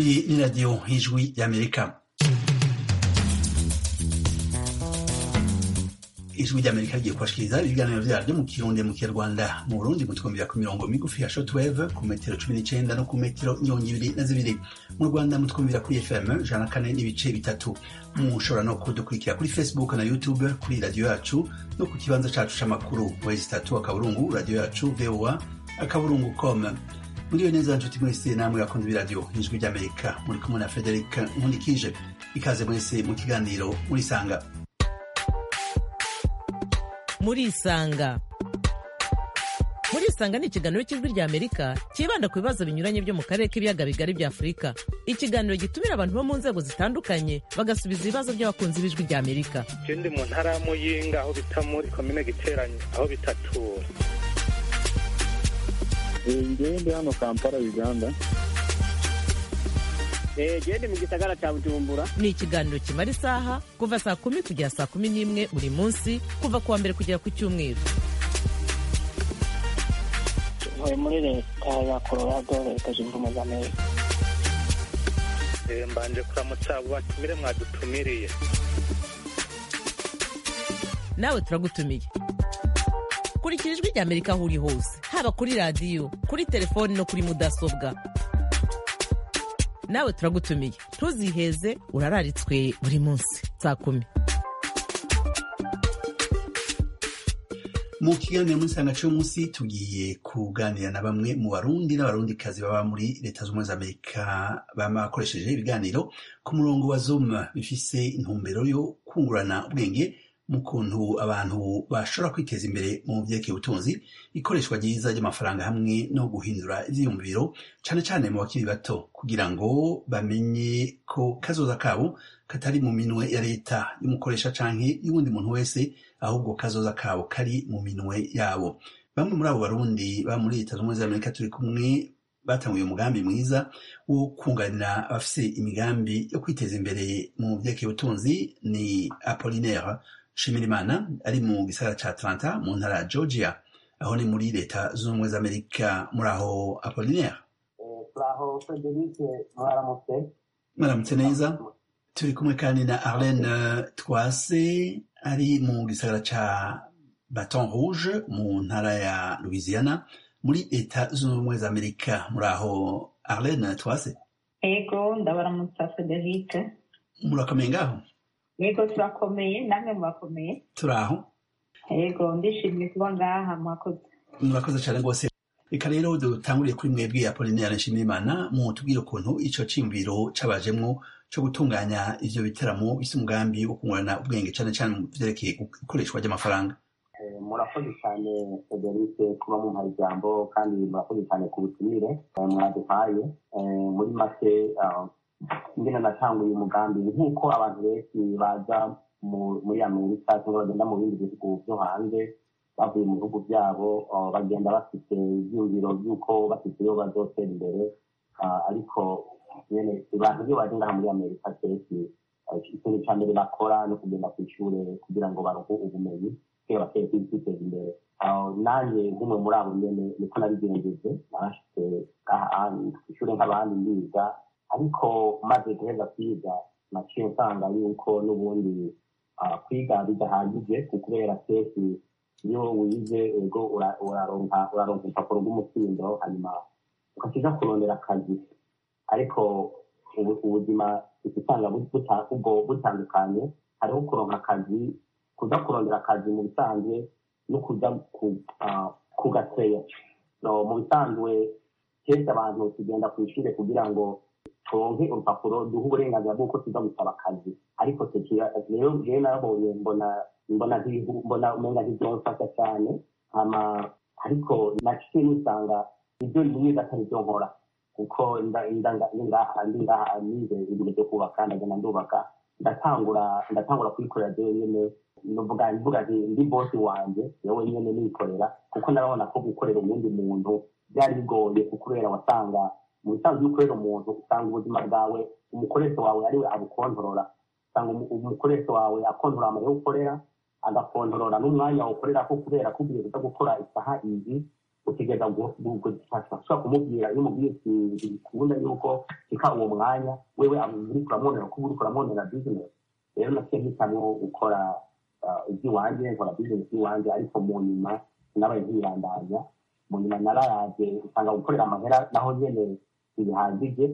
Iyi ni radiyo y'ijwi y'amerika ijwi ry'amerika rigiye kubashikiriza ibiganiro vyaryo mu kirundi mu kinyarwanda mu burundi mutwumvira ku mirongo migufi ya shortwave ku metero cumi n'icenda no ku metero mirongo ibiri na zibiri mu rwanda mutwumvira kuri fm ijana na kane n'ibice bitatu mushobora no kudukurikira kuri facebook na youtube kuri radiyo yacu no ku kibanza cacu c'amakuru wezi tatu akaburungu radiyo yacu voa akaburungu com muriwe neza nshuti mwese namwe bakunze b'iradiyo ijwi ry'amerika muri kumwe na frederic nkundikije ikaze mwese mu kiganiro murisanga murisanga murisanga ni ikiganiro cy'ijwi rya amerika cyibanda ku bibazo binyuranye byo mu karere k'ibiyaga bigari bya afurika ikiganiro gitumira abantu bo mu nzego zitandukanye bagasubiza ibibazo by'abakunzi b'ijwi rya amerika je ndi mu ntara ya muyinga aho bita muri komine giteranyo aho bitatura ngewe ndi hano kampala uganda gende mu gisagara cya bujumbura ni ikiganiro kimara isaha kuva saa kumi kugera saa kumi n'imwe buri munsi kuva ku wa mbere kugera ku cyumweru ntuye muri leta ya colorado leta zunze ubumwe za amerika Eh, mbanje kuramutsa abo batumire mwadutumiriye nawe turagutumiye kurikira ijwi rya amerika aho uri hose haba kuri radiyo kuri telefoni no kuri mudasobwa nawe turagutumiye ntuziheze urararitswe buri munsi saa kumi mu kiganiro muri sanga cy'umunsi tugiye kuganira na bamwe mu barundi n'abarundikazi baba muri leta z'ubumwe za amerika bama bakoresheje ibiganiro ku murongo wa zoom bifise intumbero yo kungurana ubwenge mu kuntu abantu bashobora kwiteza imbere mu vyerekeye ubutunzi ikoreshwa ryiza ry'amafaranga hamwe no guhindura ivyiyumviro cane cane mu bakiri bato kugira ngo bamenye ko kazoza kabo katari mu minwe ya leta y'umukoresha canke y'uwundi muntu wese ahubwo kazoza kabo kari mu minwe yabo bamwe muri abo barundi ba muri leta z'ubumwe za amerika turi kumwe batanguye umugambi mwiza wo kunganira abafise imigambi yo kwiteza imbere mu vyerekeye ubutunzi ni apolinaire Shimirimana ari mu gisagara ca Atlanta mu ntara ya Georgia aho ni muri leta z'ubumwe za Amerika muri aho Apollinaire turaho frederic mwaramutse mwaramutse neza turi kumwe kandi na Arlene Twase ari mu gisagara ca Baton Rouge mu ntara ya Louisiana muri leta z'ubumwe za Amerika muri aho Arlene Twase Ego ndabaramutsa Frederic murakomeye ngaho yego turakomeye namwe murakomeye turi aho yego ndishimiye kuba ngaha mwakoze murakoze cyane rwose reka rero dutanguriye kuri mwebwe apolinaire nshimiyimana mutubwire ukuntu ico ciyumviro cabajemwo co gutunganya ivyo biteramo bise umugambi wo kungurana ubwenge cane cane mu vyerekeye ikoreshwa ry'amafaranga Eh, murakoze cyane frederic kuba mumpaye ijambo kandi murakoze cyane ku butumire eh, mwaduhaye Eh, muri make ah, ingene natanguye umugambi nk'uko abantu benshi baza mu- muri amerika cyangwa bagenda mu bindi bihugu byo hanze bavuye mu bihugu byabo ah, bagenda bafite ibyiyumviro by'uko bafite iyo bazotera imbere Ah, ariko nyene abantu iyo baje ngaha muri amerika kenshi ah, ikintu cya mbere bakora ni ukugenda ku ishure kugira ngo baronke ubumenyi kugira bakeye kwiteza imbere aho nanjye nk'umwe muri abo nyene niko nabigenjeje narashitse ngaha ishure nk'abandi ndiga ariko maze guheza kwiga naciye nsanga yuko n'ubundi ah, kwiga bidahagije kubera kenshi iyo wize ego ura- uraronka uraronka urupapuro rw'umutsindo hanyuma ukakiza kurondera akazi ariko ubu- ubuzima usanga buta- ubwo butandukanye hariho kuronka akazi kuza kurondera akazi mu bisanzwe no kuja ku- ah, kugateya No, mu bisanzwe kenshi abantu tugenda ku ishure kugira ngo turonke urupapuro duha uburenganzira bw'uko tuza gusaba akazi ariko tugira rero jewe narabonye mbona mbona ntibihu- mbona umenga ntivyomfasha cyane hama ariko naciye nisanga ibyo nize atari byo nkora kuko nda- nda- nda- ngaha ndi ngaha nize ibintu byo kubaka ndagenda ndubaka ndatangura ndatangura kwikorera jewe nyene novuga mvuga nti ndi bosi wanje yewe nyene nikorera kuko narabona ko gukorera uwundi muntu byari bigoye kubera wasanga mu bisanzwe iyo ukorera umuntu usanga ubuzima bwawe umukoresha wawe ariwe abukontorora usanga umu- umukoresha wawe akontorora amarira ukorera agakontorora n'umwanya ukorera ko kubera ko ugiye kuza gukora isaha izi utegereza gushobora kumubwira iyo umubwiye ikintu bikunda yuko reka uwo mwanya wewe uri kuramwonera kuba uri kuramwonera bizinesi rero nasiye mpitamo gukora iby'iwanjye nkora bizinesi y'iwanjye ariko mu nyuma nabaye nkibandanya mu nyuma narayaje usanga gukorera amahera naho nyene ntibihagije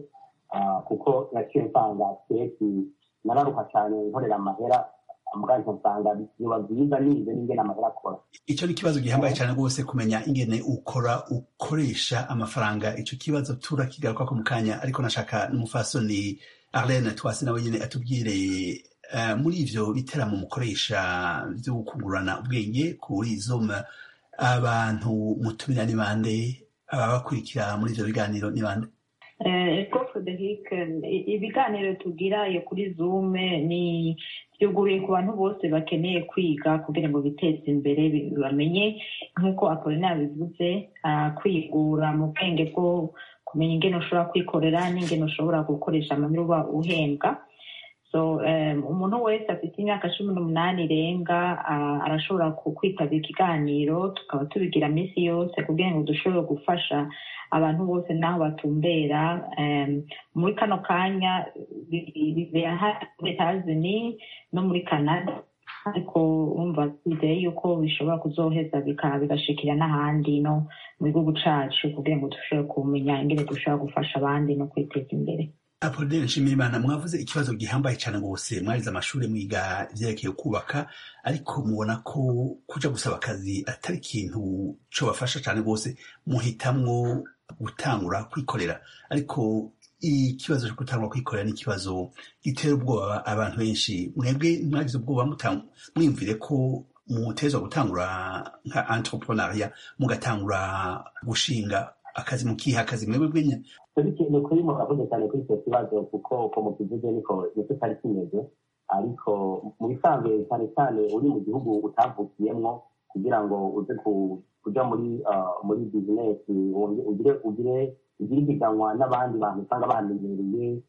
kuko naciye nsanga keki nararuka cyane nkorera amahera muganje nsanga biba byiza nize n'ingene amahera akora icyo ni ikibazo gihambaye cyane rwose kumenya ingene ukora ukoresha amafaranga icyo kibazo turakigaruka ko mu kanya ariko nashaka n'umufasoni arlene twasi nawe nyine atubwire muri ivyo biteramo mukoresha vyo kungurana ubwenge kuri zome abantu mutumira ni bande ababakurikira muri ivyo biganiro ni bande ego frederic ibiganiro tugira iyo kuri zoom ni byuguriye ku bantu bose bakeneye kwiga kugira ngo biteze imbere bamenye nk'uko akorina bivuze kwigura mu bwenge bwo kumenya ingene ushobora kwikorera n'ingene ushobora gukoresha amanywa uba uhembwa so umuntu wese afite imyaka cumi n'umunani irenga arashobora kwitabira ikiganiro tukaba tubigira minsi yose kugira ngo dushobore gufasha abantu bose n'aho batumbera muri kano kanya bibera muri etazini no muri canada ariko wumva twizeye yuko bishobora kuzoheza bigashikira n'ahandi no mu gihugu cacu kugira ngo dushobore kumenya ingene dushobora gufasha abandi no kwiteza imbere apodere nshimiyimana mwavuze ikibazo gihambaye cyane rwose mwarize amashuri mwiga ivyerekeye kubaka ariko mubona ko kuja gusaba akazi atari ikintu co bafasha cyane rwose muhitamwo gutangura kwikorera ariko ikibazo cyo gutangura kwikorera ni ikibazo gitera ubwoba abantu benshi mwebwe mwagize ubwoba mwiyumvire ko mutezwa gutangura nka entrepreneuria mugatangura gushinga akazi mukiha akazi mwebwe bwenya ni kuri murakoze cyane kuri icyo kibazo kuko uko mukivuze niko nicyo cyari kimeze ariko mu bisanzwe cyane cyane uri mu gihugu utavukiyemwo kugira ngo uze kuja muri muri bizinesi ugire ugire ugire ipiganwa n'abandi bantu usanga bahamenyereye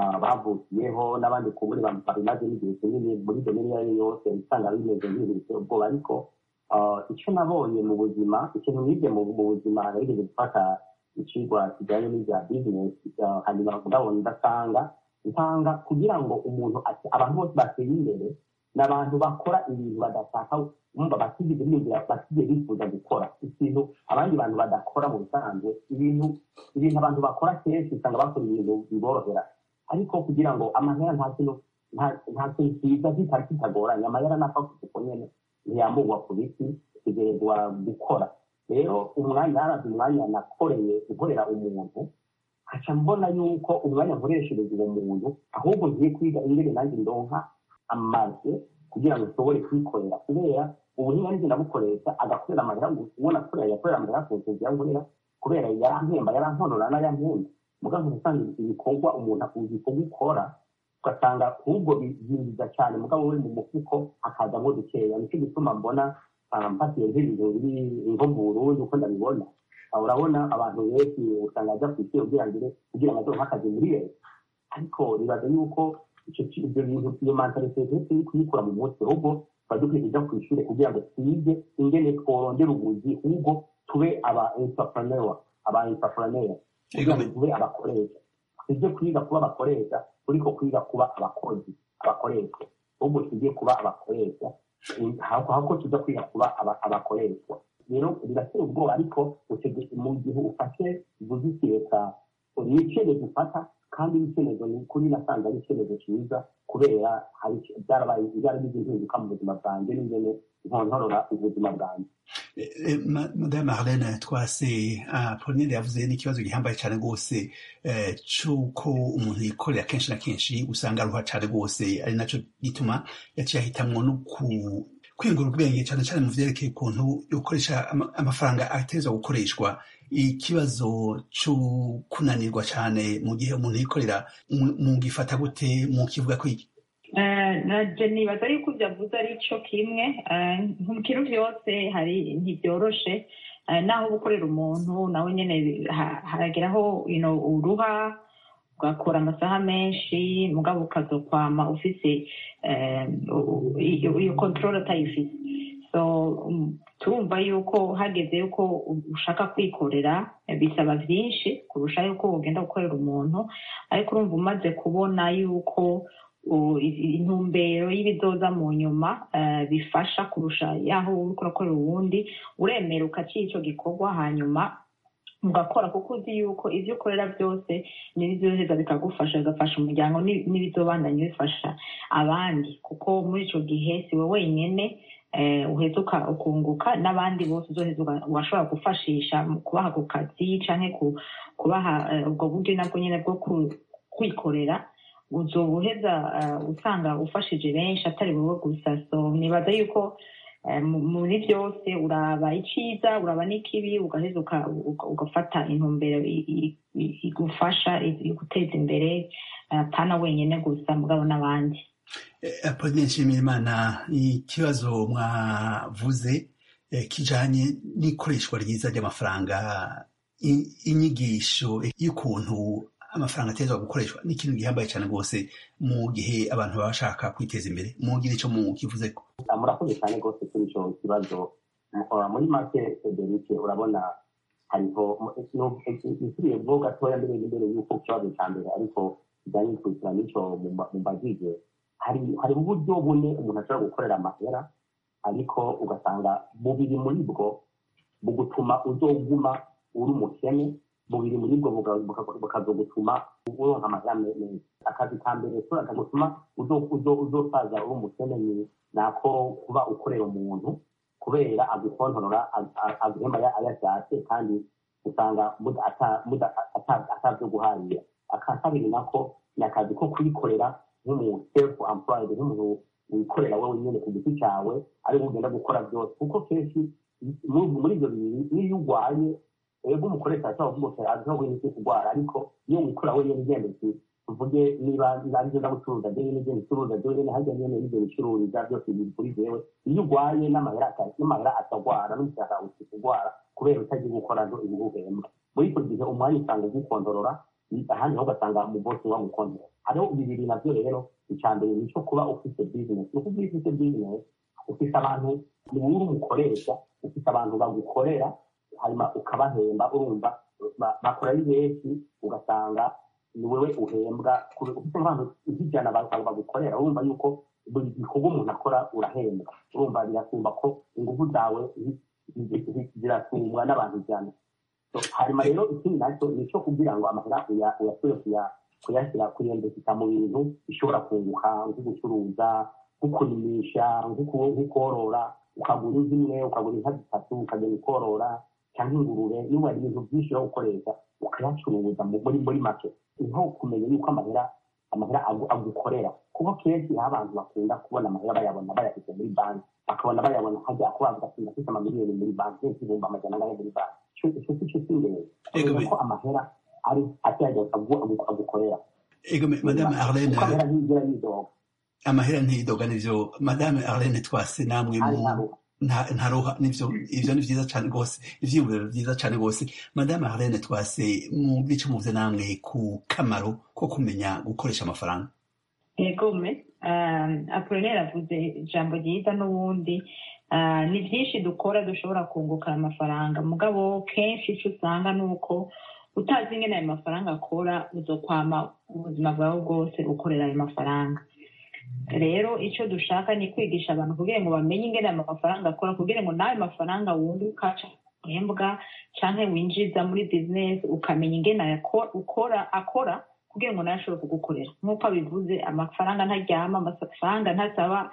bavukiyeho n'abandi kuburi babimaze n'igihe kinini muri domini iyo ari yo yose usanga bimeze nk'ibintu biteye ubwoba ariko icyo nabonye mu buzima ikintu nibye mu buzima nageze gufata ikigwa kijyanye n'ibya bizinesi hanyuma ndabona ndasanga nsanga kugira ngo umuntu abantu bose bateye imbere ni abantu bakora ibintu badashaka bumva batigeze biyumvira batigeze bifuza gukora ikintu abandi bantu badakora mu bisanzwe ibintu ibintu abantu bakora kenshi usanga bakora ibintu biborohera ariko kugira ngo amahera nta kintu nta kintu kiza kitari kitagoranye amahera napfa kuko nyene ntiyamburwa ku biti utegerezwa gukora rero umwanya harazi umwanya nakoreye gukorera umuntu haca mbona yuko umwanya nkoreshereza uwo muntu ahubwo ngiye kwiga ingene nanjye ndonka amaze kugira ngo nshobore kwikorera kubera ubuhinga nzi ndabukoresha agakorera amahera ubona akorera yakorera amahera ku nzu yankorera kubera yarampemba yarankorora n'ayampemba mugabo usanga ibikorwa umuntu ibikorwa ukora ugasanga ahubwo byinjiza cyane mugabo we mu mufuko hakazamo dukeya nicyo gituma mbona mpatiye nk'ibintu biri nko mu burundi uko ndabibona urabona abantu benshi usanga ajya ku isi kugira ngo kugira ngo azohe akazi muri leta ariko bibaza yuko ibyo bintu iyo mentalite yose iri kuyikura mu mutwe ahubwo tuba dukwiye kujya ku ishuri kugira ngo twige ingene tworondera ubuzi ahubwo tube aba entrepreneur aba entrepreneur kugira ngo tube abakoresha tujye kwiga kuba abakoresha turiko kwiga kuba abakozi abakoreshwa ahubwo tujye kuba abakoresha ahubwo tujya kwiga kuba abakoreshwa rero biratera ubwoba ariko mu gihe ufashe ubuzi leta ni icyemezo ufata kandi icyemezo ni ukuri nasanze ari icyemezo cyiza kubera byarabaye byaragize impinduka mu buzima bwanjye n'ingene nkontorora ubuzima bwanjye madame Arlene twase Pauline yavuze n'ikibazo gihambaye cyane rwose cy'uko umuntu yikorera kenshi na kenshi usanga aruha cyane rwose ari nacyo gituma yaciye ahitamwo no kwiyungura ubwenge cyane cyane mu vyerekeye ukuntu yokoresha amafaranga atezwa gukoreshwa ikibazo cyo kunanirwa cyane mu gihe umuntu yikorera mugifata gute mukivuga ko iki naje nibaza yuko ibyo avuze ari cyo kimwe mu kintu byose hari ntibyoroshe naho gukorera umuntu nawe nyine harageraho uruha ugakora amasaha menshi mugabo ukazokwama ufise iyo kontorore atayifise so turumva yuko hageze yuko ushaka kwikorera bisaba byinshi kurusha yuko ugenda gukorera umuntu ariko urumva umaze kubona yuko intumbero y'ibizoza mu nyuma bifasha kurusha yaho uri kurakorera uwundi uremera ukaciye icyo gikorwa hanyuma mugakora kuko uzi yuko ibyo ukorera byose n'ibizoheza bikagufasha bigafasha umuryango n'ibizobandanya bifasha abandi kuko muri icyo gihe si we wenyine uheza ukunguka n'abandi bose uzoheza washobora gufashisha mu kubaha ku kazi cyangwa kubaha ubwo buryo nabwo nyine bwo kwikorera uzoba uheza usanga ufashije benshi atari wowe gusa so nibaza yuko muri byose uraba icyiza uraba n'ikibi ugaheza ugafata intumbero igufasha guteza imbere pana wenyine gusa mugabo n'abandi apodine nshimirimana ikibazo mwavuze kijanye n'ikoreshwa ryiza ry'amafaranga inyigisho y'ukuntu amafaranga atezwa gukoreshwa ni ikintu gihambaye cyane rwose mu gihe abantu baba bashaka kwiteza imbere mugira icyo mukivuze ko murakoze cyane rwose kuri icyo kibazo muri make federike urabona hariho isubiye bwo gatoya mbere mbere y'uko ikibazo cya mbere ariko kijyanye n'ikurikirana n'icyo mubajije hari hari uburyo bune umuntu ashobora gukorera amahera ariko ugasanga bubiri muri bwo bugutuma uzoguma uri umukene bubiri muri bwo bukazogutuma uronka amahera meza akazi ka mbere kagutuma uzosaza uri umukene ni nako kuba ukorera umuntu kubera agukontorora aguhemba ayashatse kandi usanga atavyo guharira aka kabiri nako ni akazi ko kwikorera nk'umuntu self employed nk'umuntu wikorera wowe nyine ku giti cyawe ariko ugenda gukora byose kuko kenshi muri ibyo bibiri n'iyo urwaye ego umukoresha ashobora kuvuga ati azi ntabwo yinjiye kurwara ariko iyo wikora wenyine ugenda uti tuvuge niba aribyo ndagucuruza njyewe n'ibyo bicuruza njyewe nyine hajya nyine n'ibyo bicururiza byose biri kuri jewe iyo urwaye n'amahera n'amahera atagwara n'umushahara uti kurwara kubera utagiye gukora zo ibihuhembwa muri icyo gihe umwanya usanga ugukontorora ahandi ho ugasanga mu bosi wa gukontorora hariho bibiri nabyo rero icya mbere ni icyo kuba ufite bizinesi ni ukuvuga iyo ufite bizinesi ufite abantu ni wowe umukoresha ufite abantu bagukorera hanyuma ukabahemba urumva bakora ari benshi ugasanga ni wowe uhembwa ufite nk'abantu nk'ijana bagukorera urumva yuko buri gikorwa umuntu akora urahembwa urumva birasumba ko ingufu zawe zirasumbwa n'abantu ijana hanyuma rero ikindi nacyo ni icyo kugira ngo amahera uyasubire kuyashyira kuyendekeza mu bintu bishobora kunguka nko gucuruza nko kurimisha nko korora ukagura inka imwe ukagura inka zitatu ukagenda ukorora cyangwa ingurube niba hari ibintu byinshi yo gukoresha ukayacuruza muri muri make niho kumenya yuko amahera amahera agukorera kuko kenshi aho abantu bakunda kubona amahera bayabona bayafite muri banki bakabona bayabona hajya ko bavuga ati ndafite amamiliyoni muri banki kenshi ibihumbi amajana angahe muri banki icyo si cyo cy'ingenzi kumenya ko amahera ari acyajya agukorera madame arlene amahera ntiyigera yidoga amahera ntiyidoga nivyo madame arlene twase namwe mu ntaruha nivyo ivyo ni vyiza cane rwose ivyiyumviro vyiza cane rwose madame arlene twase mu bice muvuze namwe ku kamaro ko kumenya gukoresha amafaranga egome apolinere avuze ijambo ryiza n'ubundi ni byinshi dukora dushobora kunguka amafaranga mugabo kenshi icyo usanga ni uko utazi ingene ayo mafaranga akora uzokwama ubuzima bwawe bwose ukorera ayo mafaranga rero icyo dushaka ni kwigisha abantu kugira ngo bamenye ingene ayo mafaranga akora kugira ngo n'ayo mafaranga wundi ukaca uhembwa cyangwa winjiza muri bizinesi ukamenya ingene ukora akora kugira ngo nawe ashobore kugukorera nk'uko abivuze amafaranga ntaryama amafaranga ntasaba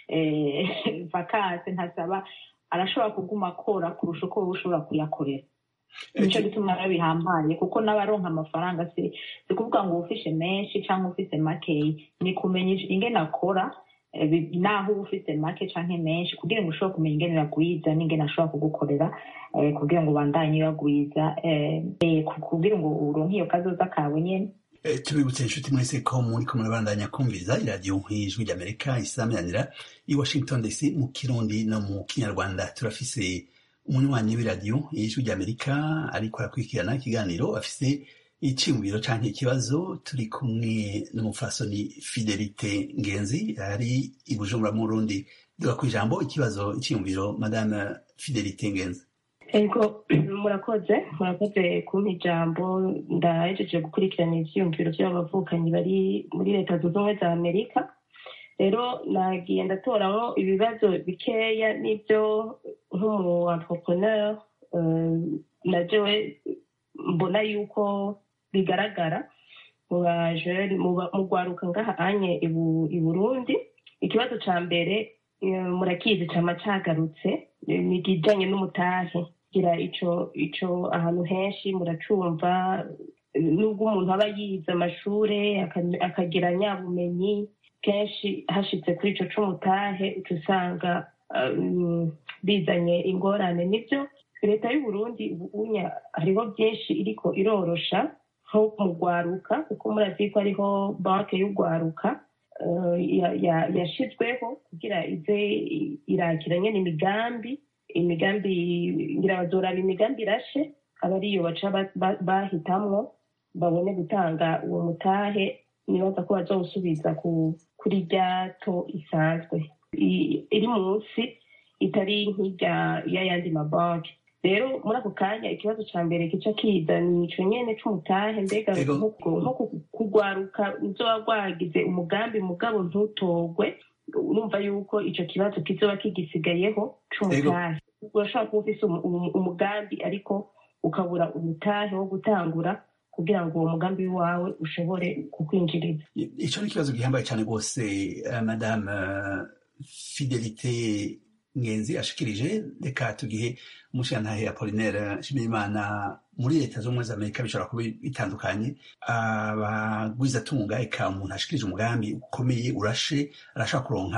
vakanse ntasaba arashobora kuguma akora kurusha uko wowe ushobora kuyakorera nicyo gituma rero bihambaye kuko n'abaronka amafaranga si si kuvuga ngo ufishe menshi cyangwa ufise makeyi ni kumenya ingene akora naho uba ufite make cyangwa menshi kugira ngo ushobore kumenya ingene uragwiza n'ingene ashobora kugukorera kugira ngo ubandanye uragwiza kugira ngo uronke iyo kazoza kawe nyine tubibutse inshuti mwese ko muri ko murabandanya kumviriza iradiyo nk'ijwi ry'amerika isameranira i washington dc mu kirundi no mu kinyarwanda turafise umunywanyi w'iradiyo y'ijwi ry'amerika ariko arakurikirana ikiganiro afise iciyumviro canke ikibazo turi kumwe n'umufasoni fidelite ngenzi ari i bujumbura mu burundi duga ku ijambo ikibazo icyiyumviro madame fidelite ngenzi ego murakoze murakoze kumpa ijambo ndahejeje gukurikirana ivyiyumviro vy'abavukanyi bari muri leta zunze ubumwe za amerika rero nagiye ndatoraho ibibazo bikeya n'ibyo nk'umu entrepreneur eh, na jewe mbona yuko bigaragara mu bajeri mu rwaruka ngaha anye ibu- i burundi ikibazo ca mbere eh, murakizi cama cagarutse eh, ni ikijanye n'umutahe gira ico ico ahantu henshi muracumva eh, nubwo umuntu aba yize amashure aka- akagira nyabumenyi kenshi hashitse kuri ico c'umutahe uca usanga um, bizanye ingorane nivyo leta y'uburundi ubu unya hariho byinshi iriko irorosha nko mu rwaruka kuko murazi ko hariho banke y'urwaruka eh, ya- ya- yashizweho kugira ize i- irakira nyene imigambi imigambi ngira bazoraba imigambi irashe aba ariyo baca ba- ba- bahitamwo babone gutanga uwo mutahe nibaza ko bazawusubiza ku kuri rya to isanzwe I- iri munsi itari nk'irya y'ayandi mabanki rero muri ako kanya ikibazo ca mbere kica kiza ni ico nyene c'umutahe mbega Ego. nko nko ku- kugwaruka uzoba rwagize umugambi mugabo ntutogwe urumva yuko ico kibazo kizoba kigisigayeho c'umutahe urashobora kuba ufise umu- umu- umugambi ariko ukabura umutahe wo gutangura kugira ngo uwo mugambi wawe ushobore kukwinjiriza icyo ni ikibazo gihambaye cyane rwose eh, madame eh, fidelite ngenzi ashikirije reka tugihe umushirantahe apolinaire nshimiyimana muri leta z'ubumwe za amerika bishobora kuba bitandukanye abagwizatunga eka umuntu ashikirije umugambi ukomeye urashe arashobora kuronka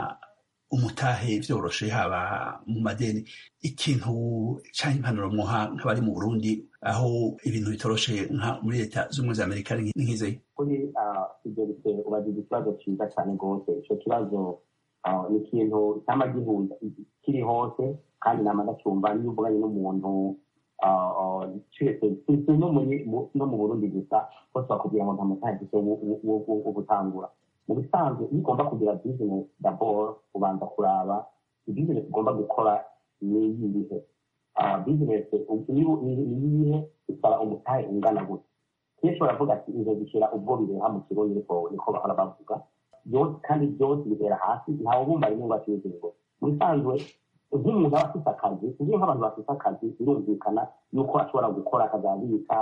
umutahe vyoroshe haba mu madeni ikintu canke impanuro mwoha nk'abari mu burundi aho ibintu bitoroshe nka muri leta z'ubumwe za amerika ni nk'izeye kuri fidelite ubajije ikibazo cyiza cyane rwose icyo kibazo ah, ni ikintu cyama gihuza kiri hose kandi nama ndacyumva niyo uvuganye n'umuntu ah, ah, twese si si no muri- mu- no mu burundi gusa bose bakubwira ngo nta mutagise wo gutangura mu bisanzwe iyo ugomba kugira business dabord ubanza kuraba business ugomba gukora ni iyihe Ah, business niyo ni iyihe isaba umutahe ungana gute kenshi baravuga ati izo zishyira ubwo bireha mu kirundi niko niko bahora bavuga byose kandi byose bibera hasi ntawe bumva rimwe ngo atuye ngo mu bisanzwe nk'umuntu aba afite akazi uzi nk'abantu bafite akazi birumvikana yuko ashobora gukora akazabika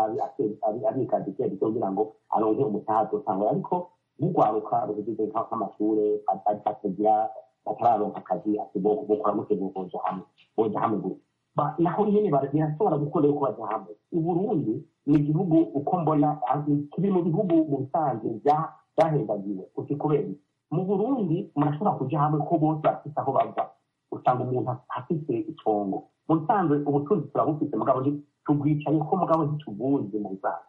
abika duke duke kugira ngo aronke umutaha azotangura ariko nk'urwaruka ruhejeje nk'amashure atagira batararonka akazi ati bokora gute boja hamwe boja hamwe gute Ba- naho nyene bara- birashobora gukora yuko baja hamwe uburundi ni igihugu uko mbona ah, kiri mu bihugu mu bisanzwe bya- byahendagiwe uti kubera iki? mu burundi murashobora kuja hamwe ko bose bafise aho bava usanga umuntu afise itongo mu bisanzwe ubutunzi turabufise mugabo nti- tubwicaye ko mugabo ntitubuzi mu bisanzwe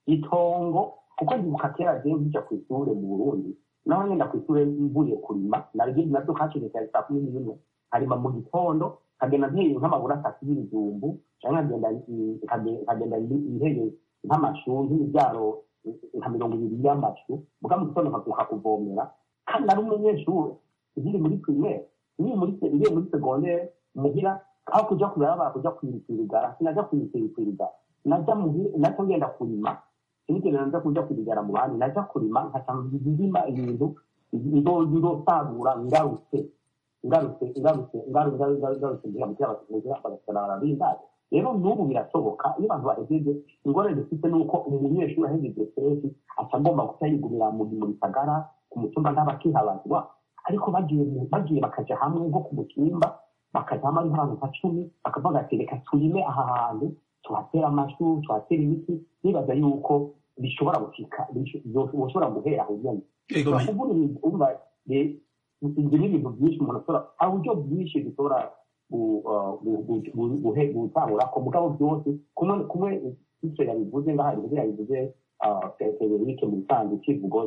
itongo kuko ndibuka kera jewe nkija kw'ishure mu burundi naho ngenda kw'ishure mvuye kurima naryo navyo kacegeka ya saa kumi n'imwe harima mu gitondo nkagenda nteye nk'amabura atatu y'ibijumbu canke nkagenda i- nkage- nkagenda i- nteye nk'amashu nk'ibyaro nka mirongo ibiri y'amashu muga mu gitondo nkazuka kuvomera kandi nari umunyeshure nkiri muri primaire nkiri muri se- ngiye muri segondere muhira aho kuja kuraba kuja kwirigara sinaja kwirigara naja muhira naco ngenda kurima sinigeze nza kuja kwirigara mu bandi naja kurima nkaca ndima ibintu nzo- nzosarura ngarutse ngarutse ngarutse ngaru- ngaru- ngaru- ngarutse ngira mu kiraba ngira bagasana barabindaje rero n'ubu birashoboka iyo abantu bahejeje ingorane dufite ni uko umunyeshuri ahejeje kenshi aca agomba guca yigumira mu mu gisagara ku mutumba nk'abakihabazwa ariko bagiye mu- bagiye bakaja hamwe nko ku mutumba bakaja hamwe ari nk'abantu nka cumi bakavuga ati reka turime aha hantu tuhatera amashu tuhatera ibiti nibaza yuko bishobora gushika bisho- bishobora guhera aho nyene Ego, me- kuvuga ibintu umva re- ibyo ni ibintu byinshi umuntu ashobora hari uburyo bwinshi dushobora gu- uh, gu- gu- gu- guhe- gutangura ku mugabo byose kumwe kumwe icyo yabivuze ngaha yabivuze yabivuze uh, federike mu bisanzwe kivugo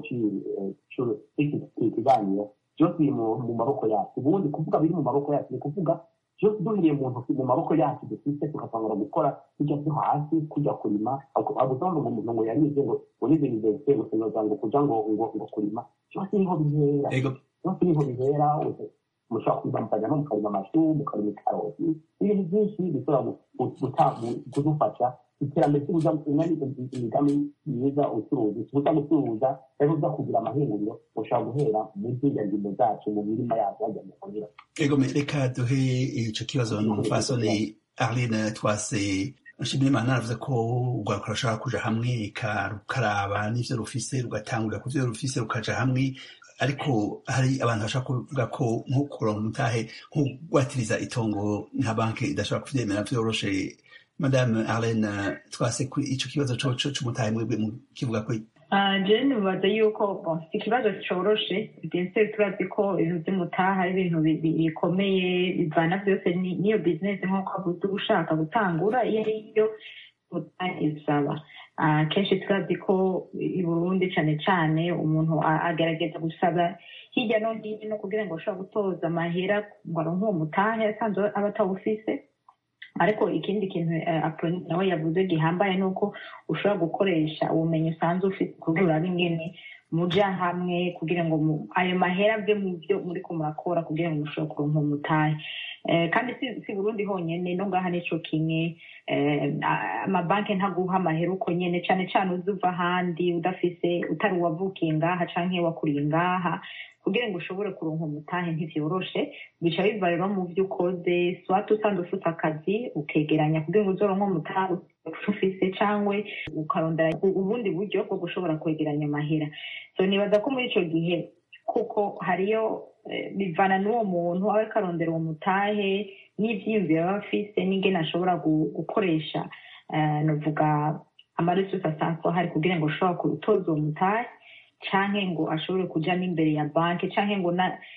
cy'iki kiganiro byose biri mu mu maboko yacu ubundi kuvuga biri mu maboko yacu ni kuvuga byose duhiriye mu ntoki mu maboko yacu dufite tugatangura gukora tujya byo hasi kujya kurima agusanga ngo umuntu ngo yarize ngo urize universite gusonoza ngo kuja ngo ngo ngo kurima byose niho bihera ego byose niho bihera mushobora kuza mukajyamo mukarima amashu mukarima ikaroti ibintu byinshi bishobora kudufasha iterambere imigambi myiza ubucuruzi tuza gucuruza rero uza kugira amahinguriro ushobora guhera muri ziriya ndimo zacu mu mirima yacu hajya mu muhira ego reka duhe ico kibazo n'umupfasoni arline twase nshimira imana aravuze ko urwaruka rushobora kuja hamwe rukaraba n'ivyo rufise rugatangurira ku vyo rufise rukaja hamwe ariko hari abantu bashobora kuvuga ko nko kuronka umutahe nko gwatiriza itongo nka banki idashobora kuvyemera vyoroshe madame arlene twase ico kibazo coco c'umutahe mwebwe mukivuga ko je nibaza yuko si ikibazo coroshe bien turazi ko ibintu vy'umutaha ari ibintu bikomeye bivana vyose n'iyo bizinesi nk'uko avuze ushaka gutangura iyo ariyo mutahe isaba kenshi turazi ko i burundi cane cane umuntu agerageza gusaba hirya no hino kugira ngo ashobora gutoza amahera ngo aronke uwo mutahe asanzwe aba atawufise ariko ikindi kintu apoloni nawe yavuze gihambaye ni uko ushobora gukoresha ubumenyi usanzwe ufite kugira urabe ingene muja hamwe kugira ngo ayo mahera ave mu byo muri ko murakora kugira ngo mushobore kuronka umutahe kandi si burundi honyene no ngaha nico kimwe amabanki ntaguha amahera uko nyene cane cane uzi uva ahandi udafise utari uwavukiye ngaha canke wakuriye ngaha kugira ngo ushobore kuronka umutahe ntivyoroshe bica biva rero mu vyo ukoze swati usanzwe ufite akazi ukegeranya kugira ngo uzoronke umutahe ufise cangwe ukarondera ubundi buryo bwo gushobora kwegeranya amahera so nibaza ko muri ico gihe kuko hariyo bivana n'uwo muntu aba ariko arondera uwo mutahe n'ivyiyumviro aba afise n'ingene ashobora gukoresha novuga amaresursi asanzwe ahari kugira ngo ushobora gutoza uwo mutahe canke ngo ashobore kuja n'imbere ya banki canke ngo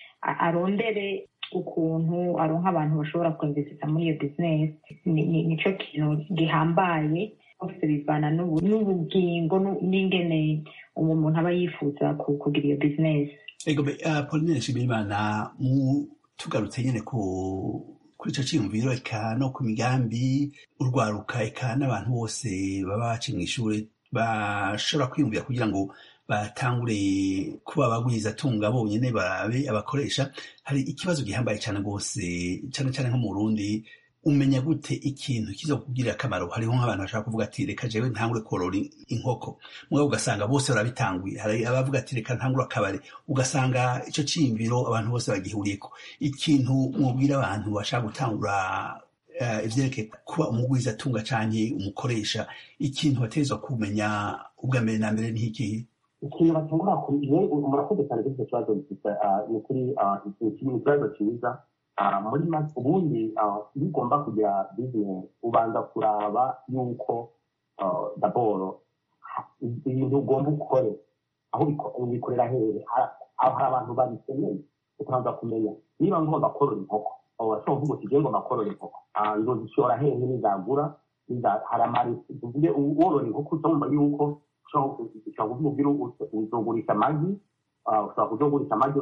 arondere ukuntu aronka abantu bashobora kwinvesisa muri iyo bizinesi nico kintu gihambaye bose bivana n'ubugingo n'ingene uwo muntu aba yifuza kugira iyo bizinesi ego pauline nshimirimana tugarutse nyene ku kuri ico ciyumviro eka no ku migambi urwaruka eka n'abantu bose baba baciye mw'ishure bashobora kwiyumvira kugira ngo batangure kuba abagwiza tunga bonyene barabe abakoresha hari ikibazo gihambaye cane rwose cane cane nko mu Burundi umenya gute ikintu kizokugirira akamaro hariho nk'abantu bashaka kuvuga ati reka jewe ntangure korora inkoko mugabo ugasanga bose barabitanguye hari abavuga ati reka ntangure akabari ugasanga ico ciyumviro abantu bose bagihuriyeko ikintu mwubwira abantu bashaka gutangura ivyerekeye kuba umugwiza tunga canke umukoresha ikintu bategerezwa kumenya ubwa mbere na mbere n'ikihe ikintu batangura murakoze cyane kuri icyo kibazo ni kuri ikibazo cyiza muri ubundi iyo ugomba kugira bizinesi ubanza kuraba yuko daboro ibintu ugomba ukore aho ubikorera hehe hari abantu babikeneye ukabanza kumenya niba ngomba korora inkoko urashobora kuvuga uti ngomba korora inkoko nzozishora hehe nizagura hari amaresi tuvuge worora inkoko utumva yuko ushobora kuvuga uzogurisha amagi ushobora kuzogurisha amagi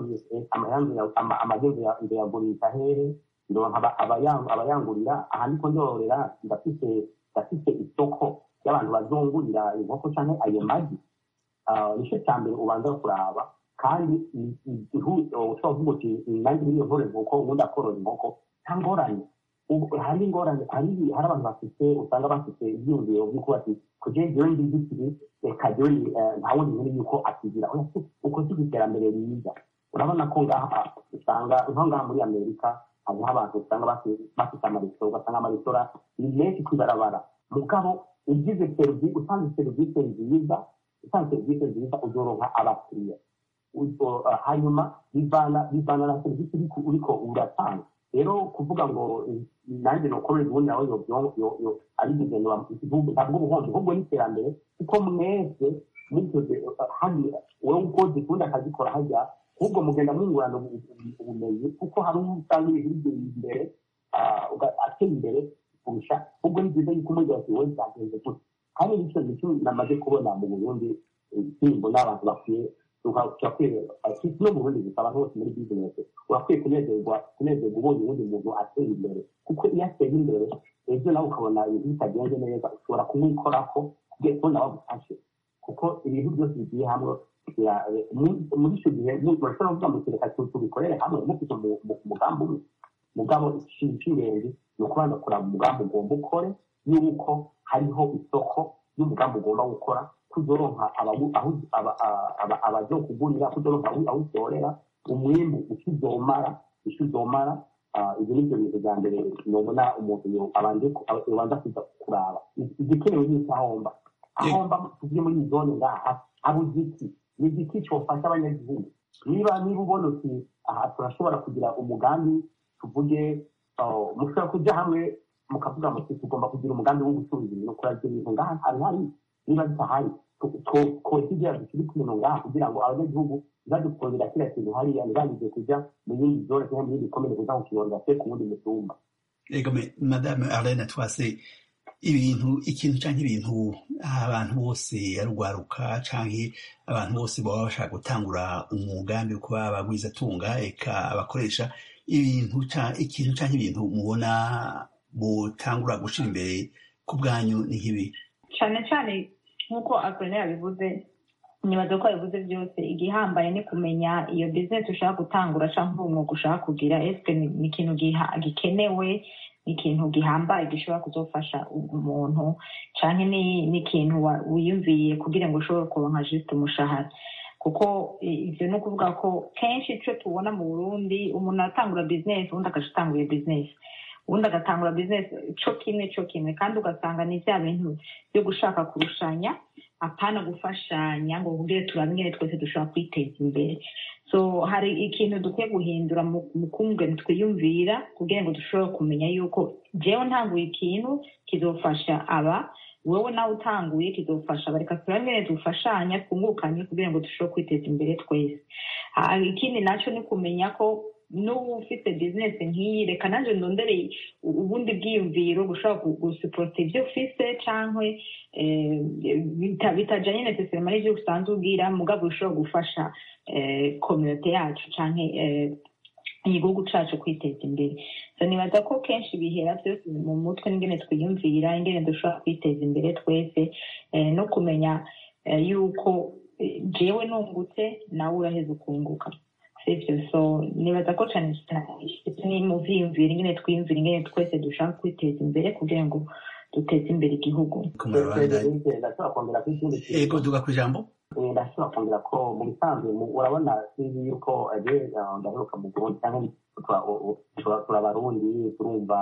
amagi nzoyagurisha hehe ndonka abayangurira aha niko ndororera ndafise ndafise isoko y'abantu bazungurira inkoko canke ayo magi nico ca mbere ubanza kuraba kandi ushobora kuvuga uti nanjye niyo nkorora inkoko ubundi akorora inkoko nta ngorane hari ingorane hari abantu bafite usanga bafite ibyiyumviro by'uko bati kugira ngo ndi gikiri reka jewe nta wundi nkuru yuko akigira uko si iterambere riza urabona ko ngaha usanga nko ngaha muri amerika hariho abantu usanga bafite amaresitora ugasanga amaresitora ni menshi kwibarabara mugabo ugize serivisi usanze serivisi nziza usanze serivisi nziza uzoronka abakiriya hanyuma bivana bivana na serivisi uriko uratanga rero kuvuga ngo nanjye nukorera ubundi nawe ari guverinoma ntabwo ubuhombe ahubwo n'iterambere kuko mwese mukoze handi wowe ukoze ubundi akazikora hajya ahubwo mugenda mwungurana ubumenyi kuko hari uwo usanga ibintu bigera imbere ateye imbere kurusha ahubwo ni byiza yuko umujyi wose wowe byagenze gutya kandi nicyo nicyo namaze kubona mu burundi simbo n'abantu bakwiye no mu burundi gusa abantu bose muri bizinesi urakwiye kunezerwa kunezerwa ubonye uwundi muntu ateye imbere kuko iyo ateye imbere ejo nawe ukabona ibintu bitagenze neza ushobora kumwikorako kugira ngo nawe agufashe kuko ibintu byose bigiye hamwe gushigikira eh, muri muri icyo gihe mu- murashobora kuvuga muti reka tu- tubikorere hamwe mufite umu- umu- umugambi umwe mugabo ikintu cy'ingenzi ni ukubanza kuraba umugambi ugomba ukore yuko hariho isoko y'umugambi ugomba gukora kuzoronka abawu- aho- aba- aba- aba- abazokugurira kuzoronka aho aho usorera umwimbu ukizomara icyo uzomara Ah, ibyo ni byo bintu bya mbere nubona umuntu yo- abanje ku- aba- yobanza kuza kuraba igikenewe ni icyo ahomba ahomba tuvuye muri iyi zone ngaha abuze iki ni igiti cyofasha abanyagihugu niba niba ubona uti aha turashobora kugira umugambi tuvuge ah, mushobora kujya hamwe mukavuga muti tugomba kugira umugambi wo gucuruza ibintu kuragira ibintu ngaha hari hari niba bitahari twosigira dushyire ikintu ngaha kugira ngo abanyagihugu ntibadukundira kiriya kintu hariya ntibageze kujya mu yindi zone cyangwa mu yindi komine kuza kukirondera se ku wundi mutumba ego me madame arlene twase ibintu ikintu canke ibintu abantu bose yarugwaruka canke abantu bose baba bashaka gutangura umugambi wo kuba abagwizatunga eka abakoresha ibintu ca- ikintu canke ibintu mubona butangura gushira imbere ku bwanyu ni nk'ibi cyane cyane nk'uko akorera yabivuze nibaza ko yabivuze byose igihambaye ni kumenya iyo bizinesi ushaka gutangura cyangwa umwuga ushaka kugira ese ni ni ikintu giha- gikenewe ni ikintu gihambaye gishobora kuzofasha umuntu cyane ni ni ikintu wa- wiyumviye kugira ngo ushobore kuronka jisite umushahara kuko i- ibyo ni ukuvuga ko kenshi icyo tubona mu burundi umuntu atangura bizinesi ubundi agaca atangura iyo bizinesi ubundi agatangura bizinesi cyo kimwe cyo kimwe kandi ugasanga ni bya bintu byo gushaka kurushanya apana gufashanya ngo ubwire turabwire twese dushobora kwiteza imbere so hari ikintu dukwiye guhindura mu mu kumwe twiyumvira kugira ngo dushobore kumenya yuko jewe ntanguye ikintu kizofasha aba wowe nawe utanguye kizofasha aba reka turabwire dufashanya twungukanye kugira ngo dushobore kwiteza imbere twese Ah, ikindi nacyo ni kumenya ko n'ubu ufite bizinesi nk'iyi reka nanjye ndondere ubundi bwiyumviro gushobora gu- gusupporta ibyo ufise cyangwa bitajyanye na sesema n'ibyo usanzwe ubwira mugabo bishobora gufasha kominote yacu cyangwa igihugu cyacu kwiteza imbere so nibaza ko kenshi bihera byose mu mutwe n'ingene twiyumvira ingene dushobora kwiteza imbere twese eh, no kumenya eh, yuko eh, jewe nungutse nawe uraheza ukunguka sivyo so nibaza ko cane cyane ni mu vyiyumvira ingene twiyumvira ingene twese dushaka kwiteza imbere kugira ngo duteze imbere igihugu ku murabandanya ndashobora kongera ko ikindi kintu ego duga ku ijambo Eh, ndashobora kongera ko mu bisanzwe mu- urabona sinzi yuko aje ndaheruka mu burundi cyangwa tura- u- u- tura- turabarundi turumva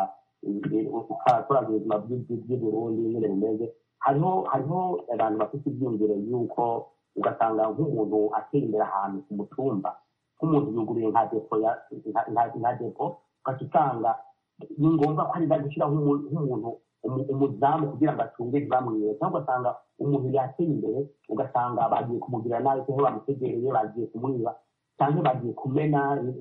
turazi ubuzima bw'i- bw'i burundi nyine bumeze hariho hariho abantu bafite ibyiyumviro yuko ugasanga nk'umuntu atera imbere ahantu ku mutumba nk'umuntu yuguriye nka depo ya nka- nka- nka depo ugaca usanga ni ngombwa ko arinda gushyiraho umu- nk'umuntu umu- umuzamu kugira ngo acunge ntibamwibe cyangwa ugasanga umuntu yateye imbere ugasanga bagiye kumugirira nabi cyangwa bamutegereye bagiye kumwiba cyangwa bagiye kumena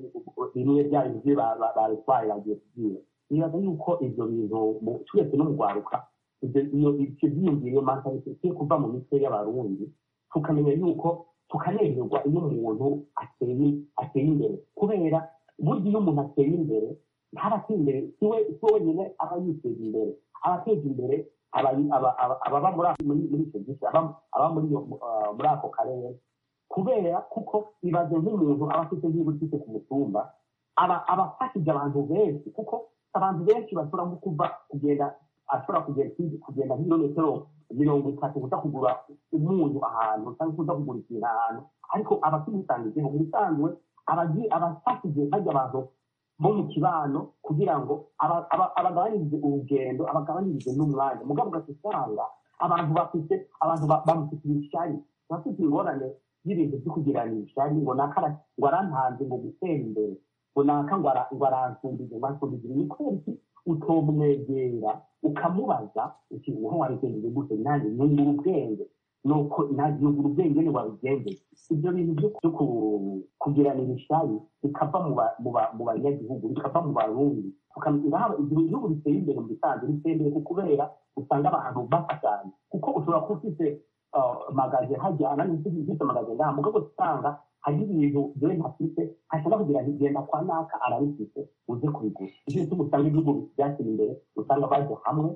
bimwe bya bintu bye ba- ba- babitwaye bagiye kubyiba nibaza yuko ibyo bintu mu- turetse no mu rwaruka ibyo- iyo- icyo byiyumviro iyo mentality ikwiye kuva mu mitwe y'abarundi tukamenya yuko tukanezerwa iyo umuntu ateye ateye imbere kubera burya iyo umuntu ateye imbere ntaba ateye imbere si we si we wenyine aba yiteza imbere aba ateza imbere aba- aba- aba- ababa muri ako- muri muri icyo gice aba aba muri iyo- ah, muri ako karere kubera kuko ibaze nk'umuntu aba afite nk'ibutike ku mutumba aba aba afashije abantu benshi kuko abantu benshi bashobora nko kuva kugenda ashobora kugenda kugenda nk'ibirometero mirongo itatu kuza kugura umunyu ahantu cyangwa kuza kugura ikintu ahantu ariko aba akimusangijeho mu bisanzwe aba agiye- aba afashije bajya abantu bo mu kibano kugira ngo aba- aba- abagabanyirize urugendo abagabanyirize n'umwanya mugabo ugasanga abantu bafite abantu ba- bamufitiye ishyari bafite ingorane y'ibintu byo kugirana ishyari ngo nakara ngo arantanze ngo gutera imbere ngo naka ngo ara- ngo aransumbize ngo ansumbize ni kubera iki utomwegera ukamubaza uti naho wabigenjeje gute nanjye nungura ubwenge nuko nagiyungura ubwenge ni wabigenjeje ibyo bintu byo byo ku- kugiranira ishyari bikava mu ba- mu ba- mu banyagihugu bikava mu barundi tukamenya haba igihe igihugu biteye imbere mu bisanzwe biteye imbere kuko kubera usanga abantu bafashanya kuko ushobora kuba ufite ah, magaze hajyana n'izindi ufite magaze ngaha mugabo usanga hari ibintu byewe ntafite hashobora kugira ngo genda kwa naka arabifite uze kubigura icyo gituma usanga ibihugu byateye imbere usanga bajya hamwe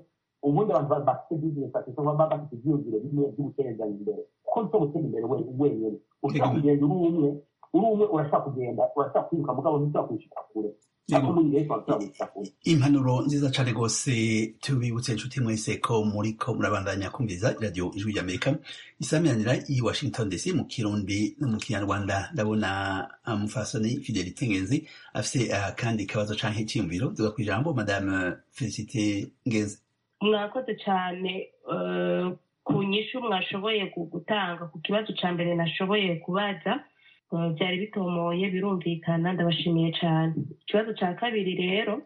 ubundi abantu ba- bafite bizinesi bafite baba bafite ibyiyumviro bimwe byo gutezanya imbere kuko byo gutera imbere we- wenyine ushobora Yego. kugenda uri umwe uri umwe urashobora kugenda urashobora kwiruka mugabo ntushobora kwishyika kure Yego. ariko muri benshi bashobora kwishyika kure impanuro nziza cane rwose tubibutse inshuti mwese ko muriko murabandanya kumviriza iradiyo ijwi ry'amerika isamiranira i washington dc mu kirundi no mu kinyarwanda ndabona ah, mufasoni fidelite ngenzi afise akandi kabazo canke iciyumviro duga kw'ijambo madame felicite ngenzi mwakoze cyane eh, ku nyishu mwashoboye gu- gutanga ku kibazo cya mbere nashoboye kubaza eh, byari bitomoye birumvikana ndabashimiye cyane ikibazo cya kabiri rero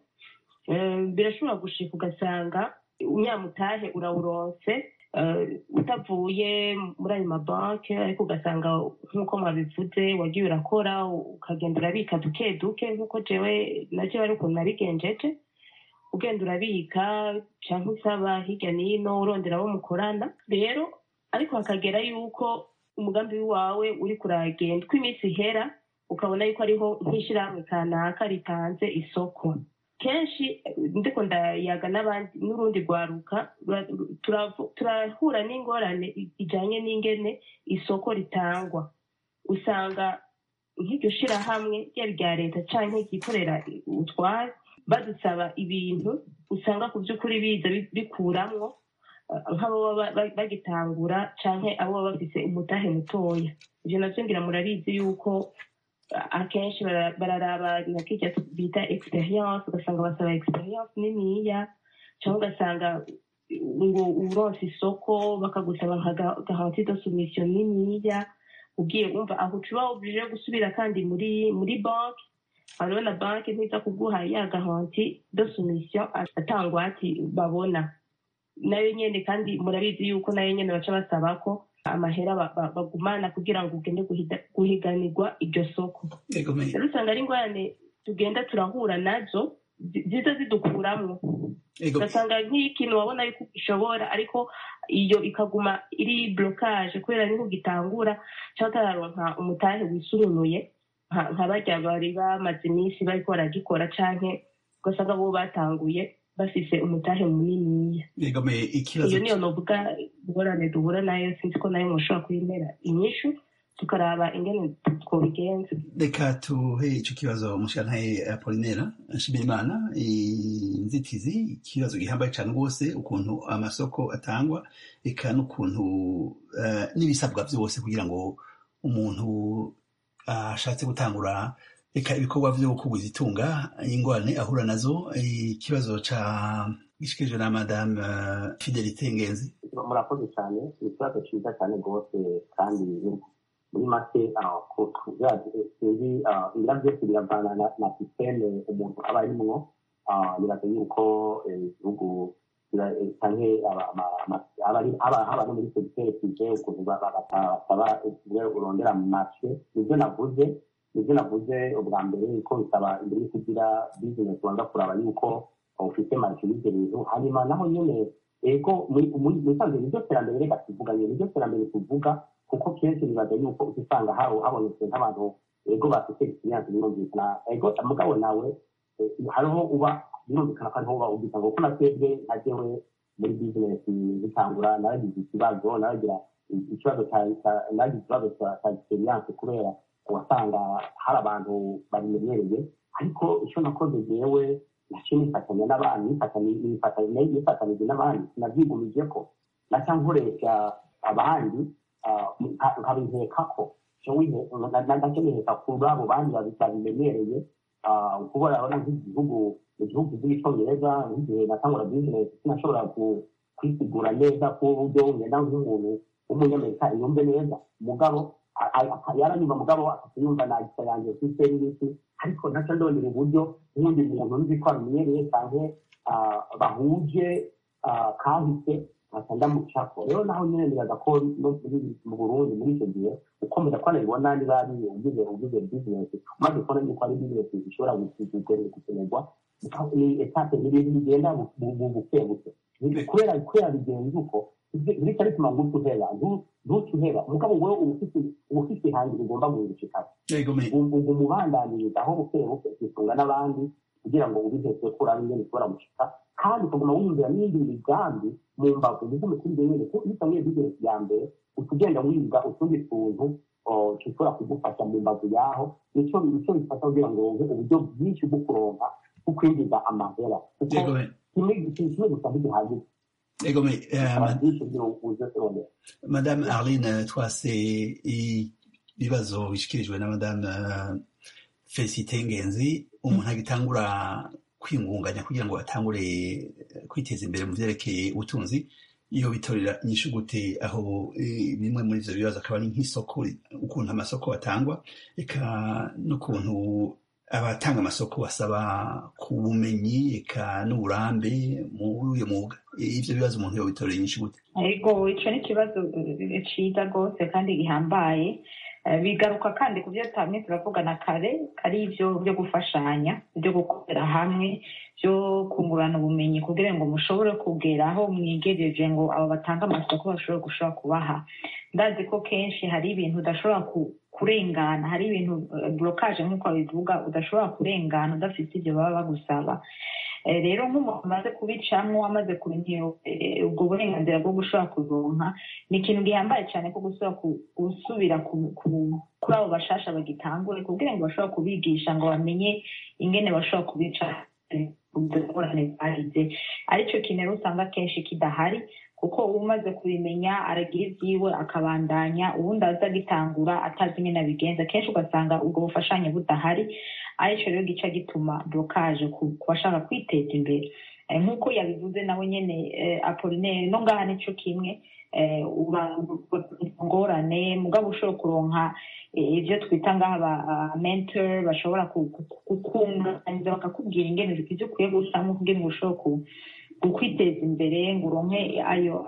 eh, birashobora gushika ugasanga unyamutahe urawuronse eh, utavuye muri ayo mabanki ariko ugasanga nk'uko mwabivuze wagiye urakora ukagenda urabika duke duke nk'uko jewe na jewe ari ukuntu nabigenjeje ugenda urabika cyangwa usaba hirya n'ino urondera abo mukorana rero ariko hakagera yuko umugambi wawe uri kuragenda uko iminsi ihera ukabona yuko ariho nk'ishyirahamwe kanaka ritanze isoko kenshi eh, ndiko ndayaga n'abandi n'urundi rwaruka rura- turavu- turahura n'ingorane i- ijanye n'ingene isoko ritangwa usanga nk'iryo shirahamwe ryaba irya leta canke ryikorera utware badusaba ibintu usanga ku by'ukuri biza bi- bikuramwo eh, nk'abo baba ba- bagitangura canke abo baba bafise umutahe mutoya ivyo navyo ngira murabizi yuko eh, akenshi bara- bararaba na kirya bita experience ugasanga basaba experience niniya cyangwa ugasanga ngo uronse isoko bakagusaba nka ga- garantie de soumission niniya ugiye wumva aho ucuba oblige gusubira kandi muri muri banki hariho na banki ntiza kuguha ya garanti de soumission atangwati babona nayo nyene kandi murabizi yuko nayo nyene baca basaba ko amahera ba- ba- bagumana kugira ngo ugende guhida- guhiganirwa iryo soko Yego, me- rero usanga ari ingorane tugenda turahura nazo zi- ziza zidukuramwo yego, ugasanga nk'ikintu wabona yuko gishobora ariko iyo ikaguma iri blocage kubera niho gitangura cyangwa utararonka umutahe wisununuye nka nka barya bari bamaze iminsi bariko baragikora canke ugasanga bo batanguye bafise umutahe muniniya yego, me- ikibazo iyo niyo novuga ingorane duhura nayo sinzi ko nayo mushobora kuyimera inyishu tukaraba ingene twobigenza reka tuhe ico kibazo mushikantahe apolinera nshimirimana inzitizi ikibazo gihambaye cane rwose ukuntu amasoko atangwa eka n'ukuntu eh, n'ibisabwa vyose kugira ngo umuntu ashatse gutangura reka ibikorwa vyo kugwiza itunga ingorane ahura nazo ikibazo ca gishikirije na madame eh, fidelite ngenzi murakoze cyane ni ikibazo cyiza cyane rwose kandi muri make ah, ku- ku- bya- sinzi ah, ibira byose biravana na- na sisiteme umuntu aba arimwo Ah, nibaza yuko eh, ibihugu bira- eh, canke aba- ama- ama- abari- aba- haba no muri segiteri prive ukuntu ba- ba- bata- basaba uburyo urondera mu mashe nibyo navuze nibyo navuze ubwa mbere ko bisaba imbere yo kugira bizinesi ubanza kuraba yuko ufite mashe y'ibyo bintu hanyuma naho nyene ego muri muri musanze niryo terambere reka tuvuga nyine niryo terambere tuvuga kuko kenshi nibaza yuko uca usanga hawo habonetse nk'abantu ego bafite experience birumvikana ego mugabo nawe eh, hariho uba birumvikana ko ariho uba ubita ngo ko na twebwe nka jewe muri business zitangura naragize ikibazo naragira ikibazo cya- cya- naragize ikibazo cya cya experience kubera wasanga hari abantu babimenyereye ariko icyo nakoze jewe naciye nifatanya n'abandi nifatanya- nifatanya- nifatanije n'abandi sinabyigumije ko naca nkoresha abandi ah, nka- nkabiheka ko nacyo niheka kuri abo bandi babi- babimenyereye ah, kuko urabona nk'igihugu mu gihugu cy'icyongereza nk'igihe natangura bizinesi sinashobora ku- kwisigura neza ku buryo ngenda nk'umuntu w'umunyamerika yumve neza umugabo a- a- a- yaranyumva mugabo akayumva nagisa yanjye kuri serivisi ariko naca ndondera uburyo nk'undi muntu nzi ko abimenyereye cyangwa ah, bahuje ah, kahise nkaca ndamucako rero naho nyine nibaza ko no muri- mu burundi muri icyo gihe ukomeza ko nabibona niba ari ugize ugize bizinesi maze kubona yuko ari bizinesi zishobora gukenerwa ni etape n'ibintu bigenda bu- bu- bu- buke buke Ni- kubera kubera bigenze uko bityo bituma ngo utuheba ntutuheba umugabo wowe uba ufite uba ufite ihangiro ugomba guhindukira yego, me- ubwo umubandaniriza aho buke buke ukisunga n'abandi kugira ngo ubihetse ko urabe ingene ushobora gushika kandi ukaguma wumvira n'iyindi migambi mu mbavu nizo mikurire nyine kuko iyo utangiye bizinesi ya mbere uca ugenda wiga utundi tuntu dushobora kugufasha mu mbavu yaho nicyo nicyo bifasha kugira ngo wumve uburyo bwinshi bwo kuronka bwo kwinjiza amahera kuko kimwe kimwe gusa ntigihagije egome byinshi kugira ngo uze kurondera madame arline twase ibibazo bishikirijwe na madame felicite ngenzi umuntu agitangura kwingunganya kugira ngo atangure kwiteza imbere mu byerekeye ubutunzi iyo bitorera inyishu gute aho bimwe muri ivyo bibazo akaba ari nk'isoko ukuntu amasoko atangwa eka n'ukuntu abatanga amasoko basaba ku bumenyi eka n'uburambe muri uyo mwuga ivyo bibazo umuntu yo bitorera inyishu gute ariko ico ni ikibazo ciza rwose kandi gihambaye bigaruka kandi ku byo tamwe turavugana kare ari ibyo byo gufashanya byo gukorera hamwe byo kungurana ubumenyi kugira ngo mushobore kugera aho mwigejeje ngo abo batanga amasoko bashobore gushobora kubaha ndazi ko kenshi hari ibintu udashobora kurengana hari ibintu burokaje nk'uko babivuga udashobora kurengana udafite ibyo baba bagusaba rero nk'umuntu amaze kubicamo amaze kumenya ubwo burenganzira bwo gushobora kuronka ni ikintu gihambaye cyane ko gusubira kuri abo bashasha bagitangure kugira ngo bashobore kubigisha ngo bamenye ingene bashobora kubica ingorane zahize aricyo kintu rero usanga akenshi kidahari kuko umaze kubimenya aragira ibyiwe akabandanya ubundi aza agitangura atazi ingene abigenza kenshi ugasanga ubwo bufashanye budahari aricyo rero gica gituma blokaje ku bashaka kwiteza imbere nk'uko yabivuze nawe nyine apolinere no ngaha nicyo kimwe ngorane mugabo ushobora kuronka ibyo twita ngaha ba mentor bashobora kukunganiza bakakubwira ingene ibyo ukwiye gusamo kugira ngo ushobore kwiteza imbere ngo uronke ayo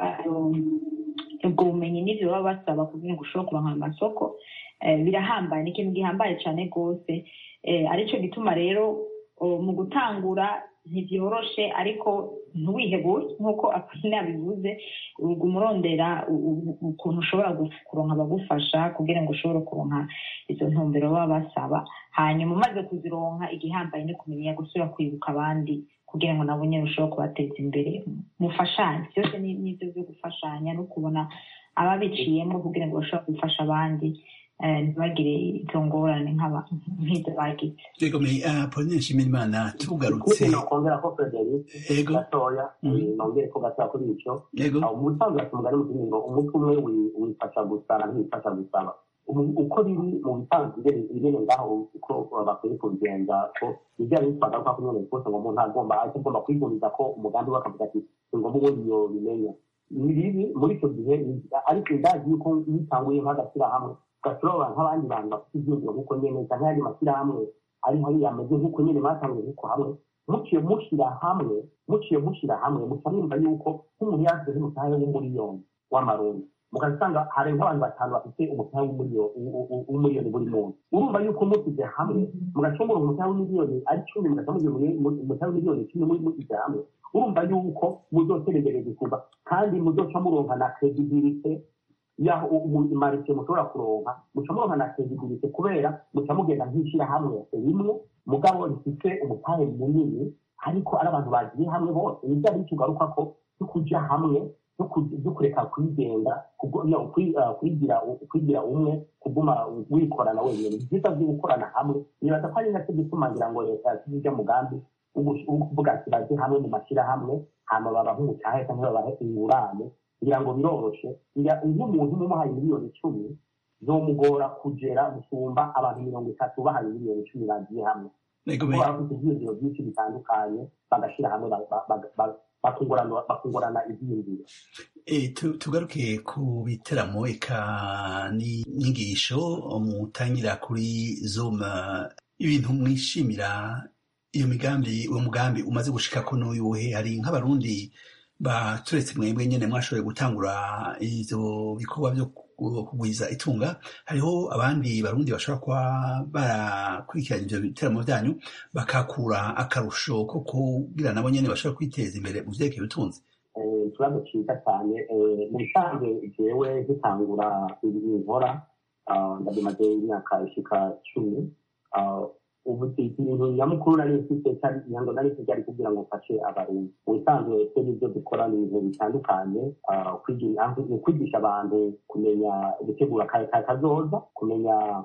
ubwo bumenyi n'ibyo baba basaba kugira ngo ushobore kuronka amasoko birahambaye ni ikintu gihambaye cyane rwose aricyo gituma rero mu gutangura ntibyoroshe ariko ntiwihebure nk'uko apurine yabivuze umurondera ukuntu ushobora kuronka abagufasha kugira ngo ushobore kuronka izo ntumbero baba basaba hanyuma umaze kuzironka igihambaye ni kumenya gusubira kwibuka abandi kugira ngo nabo nyine ushobore kubateza imbere mufashanye byose ni ibyo byo gufashanya no kubona ababiciyemo kugira ngo bashobore gufasha abandi ntibagire izo ngorane nk'izo bagize yego me pauline nshimirimana tugarutse nokongera ko frederic Yego. gatoya nongere ko gatoya kuri icyo yego mu busanzwe ati umugani mu kindi ngo umutwe umwe wi- wifasha gusara ntiwifasha gusaba Ubu- uko biri mu bisanzwe biri- biri ngaho uko bakwiye kubigenza ko ibyo ari bitwaga ko nyine rwose ngo umuntu agomba ahita agomba kwiguriza ko umugambi we akavuga ati ni ngombwa ubundi yo bimenya ni bibi muri icyo gihe ni- ariko ndazi yuko iyo utanguye nk'agashyirahamwe ugashyiraho nk'abandi bantu bafite ibyiyumviro nk'uko nyine cyangwa ayandi mashyirahamwe ari hariya ameze nk'uko nyine mwatanguye nk'uko hamwe muciye mushyira hamwe muciye mushyira hamwe muca mwumva yuko nk'umuntu yazize nk'umushahara w'umuriyoni w'amarundi mukasanga hari nk'abantu batanu bafite umushahara w'umuriyo- w- w- w'umuriyoni buri muntu urumva yuko mushyize hamwe mugacungura umushahara w'imiliyoni ari cumi mugaca mugira umushahara w'imiliyoni cumi muri mushyize hamwe urumva yuko muzoteregereza kuva kandi muzoca muronka na credibility yaho marike mushobora kuronka muca muronka na credibility kubera muca mugenda nk'ishyirahamwe rimwe mugabo rifite umutahe munini ariko ari abantu bagiye hamwe bose nibyo ari cyo ugaruka ko cyo kuja hamwe cyo ku- cyo kureka kwigenga kugo- no, kwi- ah, kwigira kwigira umwe kuguma wikorana wenyine ni byiza byo gukorana hamwe nibaza ko ari nacyo gituma ngira ngo leta yashyize ujya mugambi wo gush- wo kuvuga ati baje hamwe mu mashyirahamwe hama babahe umutahe cyangwa babahe ingurane kugira ngo biroroshe Ngira- iyo umuntu mumuhaye miliyoni icumi zomugora kugera gusumba abantu mirongo itatu bahaye miliyoni icumi bagiye hamwe yego kuko me baba bafite ibyiyumviro byinshi bitandukanye bagashyira hamwe ba- ba- ba- ba- bakungurana bakungurana ibyiyumviro Eh, tu- tugaruke ku biteramo eka n'inyigisho mutangira kuri zoom eh, ibintu mwishimira iyo migambi uwo mugambi umaze gushika ko n'uyuhe hari nk'abarundi baturetse mwebwe nyene mwashoboye gutangura ivyo bikorwa vyo ku- kugwiza itunga hariho abandi barundi bashobora kuba barakurikiranye ivyo biteramo vyanyu bakakura akarusho ko kugira nabo nyene bashobora kwiteza imbere mu vyerekeye ubutunzi Eh, ikibazo cyiza cyane eh, mu bisanzwe jewe gitangura ibintu nkora ah, ndabimaze imyaka ishika cumi Ah, ubu ibintu nyamukuru nari mfite nyango nari mfite ari kugira ngo mfashe abarundi ubusanzwe twe n'ibyo dukora ni ibintu bitandukanye kwigisha abantu kumenya gutegura kazoza kumenya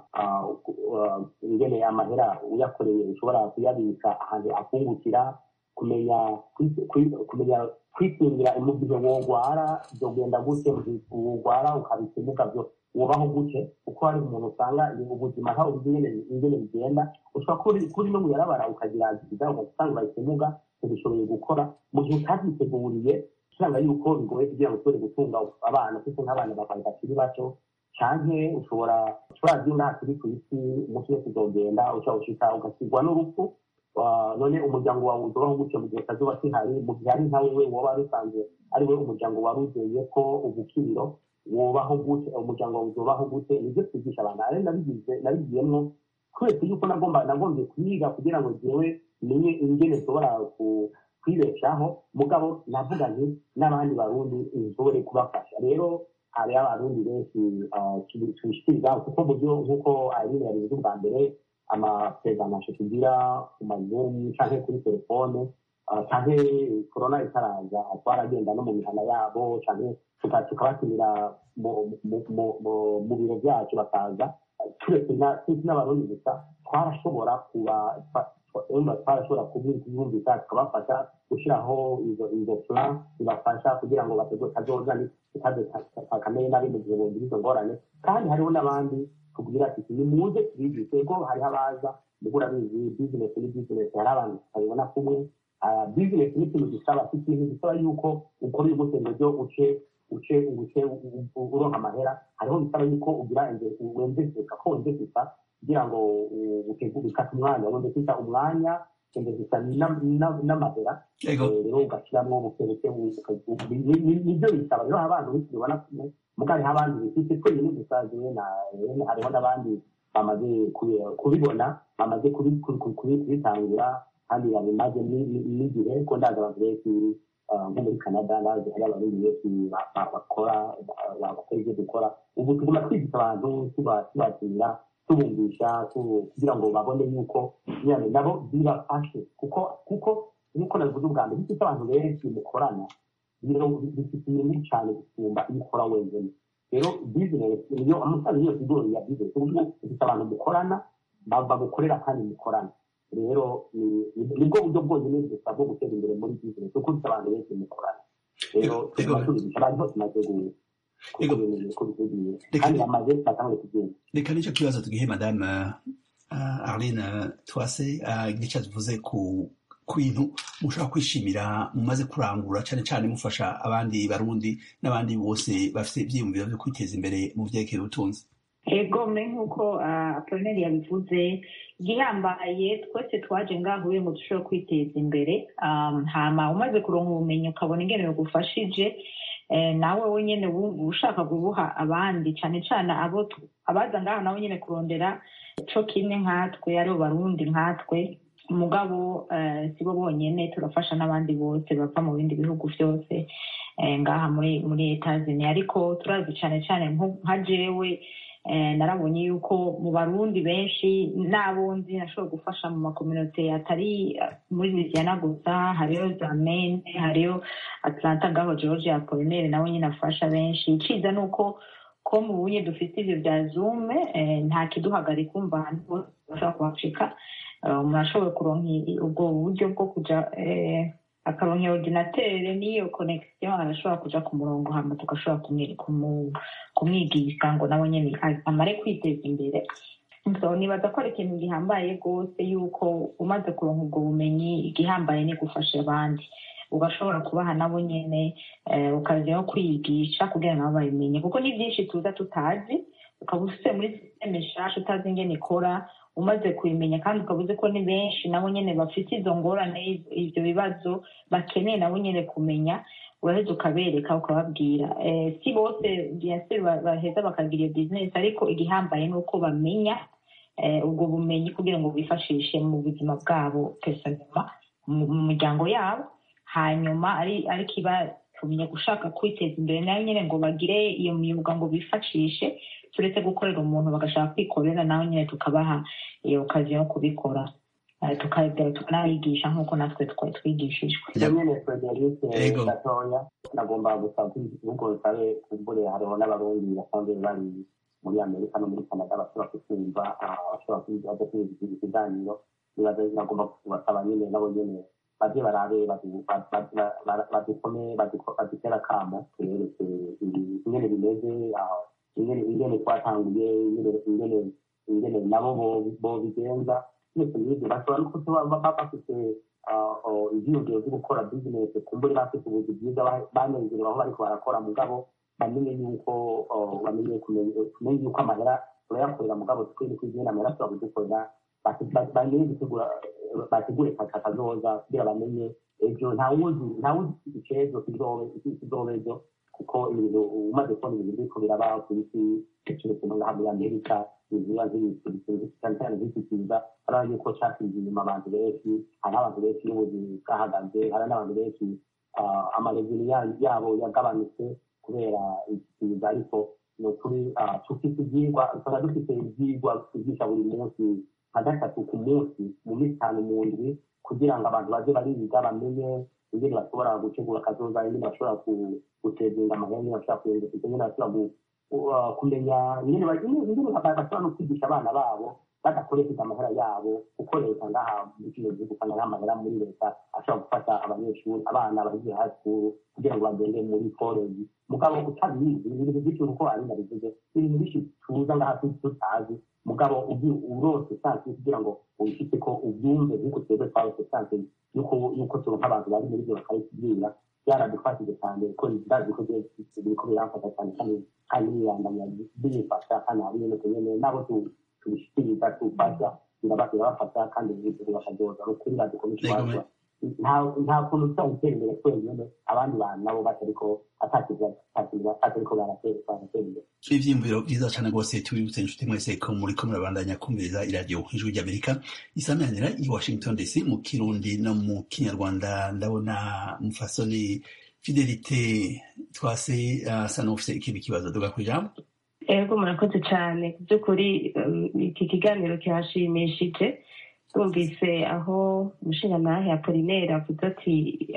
ingene amahera uyakoreye ushobora kuyabika ahantu afungukira kumenya kumenya kwikingira mu gihe wogwara byogenda gute wogwara ukabika imuga byo wubaho gute kuko hari umuntu usanga ubuzima ntawe uzi ingene bigenda ushobora kuri no muyarabara ukagira agiza ugasanga urahise imuga ntibishoboye gukora mu gihe utavyiteguriye usanga yuko bigoye kugira ngo ushobore gutunga abana kuko nk'abana babaye bakiri bato canke ushobora ushobora ngaha turi ku isi umunsi wese uzogenda ushobora gushika ugasigwa n'urupfu none umuryango wawe uzobaho gutyo mu gihe kazoba kihari mu gihe ari nkawe we woba rusanzwe ari we umuryango wari uzeye ko ubukiriro wobaho gute umuryango wawe uzobaho gute nibyo twigisha abantu ari nabigize nabigiyemwo twese yuko nagomba nagombye kwiga kugira ngo jewe menye ingene nshobora kwibeshaho mugabo navuga nti n'abandi barundi nshobore kubafasha rero hari abarundi benshi tubishikiriza kuko buryo nk'uko ayirine yabivuze ubwa mbere amaperezamasho tugira ku mazumu canke kuri telefone canke korona itaraza twaragenda no mu mihana yabo canke tukabatumira mu biro byacu bakaza turetse n'abarundi gusa twarashobora kuba twarashobora kubumvika tukabafasha gushyiraho izo plan zibafasha kugira ngo bategure kazoza kamere nabi mu gihe bumvira izo ngorane kandi hariho n'abandi tubwira ati nimuze tubigishe ko hariho abaza mugura bizi bizinesi ni bizinesi hari abantu tutabibona kumwe bizinesi ni ikintu gisaba si ikintu gisaba yuko ukora uyu musendo ryo uce uce uce uronka amahera hariho bisaba yuko ugira wemveseka ko wemveseka kugira ngo bikata umwanya wemveseka umwanya wemveseka n'amahera rero ugashyiramo bukereke nibyo bisaba rero abantu benshi bibona kumwe muga hariho abandi bifite twenyine gusa jewe hariho n'abandi bamaze kubibona bamaze kubitangira kandi babimaze n'igihe ko ndaza abantu benshi nko muri canada ndazi hari abarundi benshi bakora bakora ibyo dukora ubu tuguma twigisha abantu tubatumira tubumvisha kugira ngo babone yuko nyine nabo bibafashe kuko kuko nk'uko nabivuze ubwa mbere bifite abantu benshi mukorana bifite inyungu cyane gusumba iyo ukora wenyine rero bizinesi niyo amafaranga yose igori ya bizinesi ubu bifite abantu mukorana bagukorera kandi mukorana rero nibwo buryo bwonyine gusa bwo gutera imbere muri bizinesi kuko bifite abantu benshi mukorana rero tuguma tubigisha abantu bose maze kandi bamaze batangure kugenda reka nicyo kibazo tugihe madame arlene twase igice tuvuze ku bintu mushobora kwishimira mumaze kurangura cyane cyane mufasha abandi barundi n'abandi bose bafite ibyiyumviro byo kwiteza imbere mu byerekeye ubutunzi egome nk'uko apolineri yabivuze gihambaye twese twaje ngaho ngo dushobore kwiteza imbere hama umaze kuronka ubumenyi ukabona ingene bugufashije nawe wenyine wumva ushaka kubuha abandi cyane cyane abo abaza ngaho nawe nyine kurondera co kimwe nkatwe aribo barundi nkatwe umugabo si bo bonyine turafasha n'abandi bose bava mu bindi bihugu byose ngaha muri muri etazini ariko turazi cyane cyane nka jewe narabonye yuko mu barundi benshi n'abo nzi nashobora gufasha mu makominote atari muri louisiana gusa hariyo zamene hariyo atlanta ngaho georgia apolinere nawe nyine afasha benshi iciza ni uko ko mu bunye dufite ibyo bya zume nta kiduhagarika umva ahantu hose bashobora kuhashika umuntu ashoboye kuronka ubwo buryo bwo kuja akaronka ordinatere n'iyo connection arashobora kuja ku murongo hama tugashobora kumwigisha ngo nawe nyene amare kwiteza imbere so nibaza ko ari ikintu gihambaye rwose yuko umaze kuronka ubwo bumenyi igihambaye ni gufasha abandi ugashobora kubaha nabo nyene ukaziho kwiyigisha kugira nabo babimenye kuko ni byinshi tuza tutazi ukaba ufite muri sisiteme nshasha utazi ingene ikora umaze kubimenya kandi ukaba uzi ko ni benshi nabo nyine bafite izo ngorane ibyo bibazo bakeneye nabo nyine kumenya uraheza ukabereka ukababwira si bose biyasiri baheza bakagira iyo bizinesi ariko igihambaye ni uko bamenya ubwo bumenyi kugira ngo bifashishe mu buzima bwabo pesonema mu miryango yabo hanyuma ari kiba tumenya gushaka kwiteza imbere nayo nyine ngo bagire iyo myuga ngo bifashishe turetse gukorera umuntu bagashaka kwikorera naho nyine tukabaha iyo kazi yo kubikora Eh, tukagira tukanayigisha nk'uko natwe twari twigishijwe ibyo nyine frederic Yego. gatoya nagomba gusaba ko ibihugu bisabe kumbure hariho n'abarundi basanzwe bari muri amerika no muri canada bashobora kutumva ah, bashobora kuza kumva ikiganiro nibaza nagomba kubasaba nyine nabo nyine baze barabe badu- ba- ba- ba- ba- badukome baduko- badutera akamo tubereke ibi- ingene bimeze ah, ingene ingene twatanguye ingene- ingene ingene nabo bo- bobigenza byose n'ibyo bashobora no kuba baba bafite ibyiyumviro byo gukora bizinesi kumbure bafite ubuzi bwiza ba- banezerewe aho bariko barakora mugabo bamenye yuko oh, bamenye kumenya kumenya yuko amahera turayakorera mugabo twene kwigena amahera ashobora kudukorera bati- ba- bamenye gutegura bategure kaka kazoza kugira bamenye ejo ntawuzi ntawuzi icezo kizobe kizobe ejo kuko ibintu umaze kubona ibintu biriko biraba ku isi keretse no ngaha muri amerika ibiba nk'ibintu cyane cyane nk'iki kiza hari yuko cyasinze inyuma abantu benshi hari abantu benshi n'ubuzi bwahagaze hari n'abantu benshi ah, amarezini ya- yabo yagabanutse kubera iki kiza ariko ni ukuri ah, dufite ibyigwa usanga dufite ibyigwa twigisha buri munsi nka gatatu ku munsi mu minsi itanu mu ndwi kugira ngo abantu baze bariga bamenye ingene bashobora gutegura akazoza ingene bashobora ku- gutezinga amahera ingene bashobora kuyenza ingene bashobora gu- uh, kumenya ingene ba- ingene- ingene ba- bashobora no kwigisha abana babo badakoresheje amahera yabo kuko leta ngaha muri kino gihugu usanga nta mahera muri leta ashobora gufasha abanyeshuri abana bagiye high school kugira ngo bagende muri college mugabo utabizi ni ibintu byinshi kuko ari nabivuze ni ibintu byinshi tuza ngaha tu- tutazi mugabo ubi- urose sansi kugira ngo ubifite ko ubyumve nk'uko twebwe twarose sansi yuko yuko turonka abantu bari muri byo bakabitubwira byaradufashije cyane ko ndazi ko bye- biriko biramfasha cyane kandi kandi bibandanya bifasha kandi hari ibintu nyene nabo tu- tubishikiriza tufasha biraba- birabafasha kandi ibintu bakazoza ni ukuri badukomeje Yego, kubazwa nta nta kuntu tuza gutera imbere twenyine abandi bantu nabo batariko atakiza batariko baratera baratera imbere ivyiyumviro vyiza cane rwose tubibutse inshuti mwese ko muriko murabandanya kumviriza iradiyo ijwi ry'amerika isamanira i washington dc mu kirundi no mu kinyarwanda ndabona mufasoni fidelite twase asa n'ufise ikindi kibazo duga kwijambo ego murakoze cyane ku by'ukuri um, iki kiganiro kirashimishije twumvise aho umushingantahe apolinere avuze ati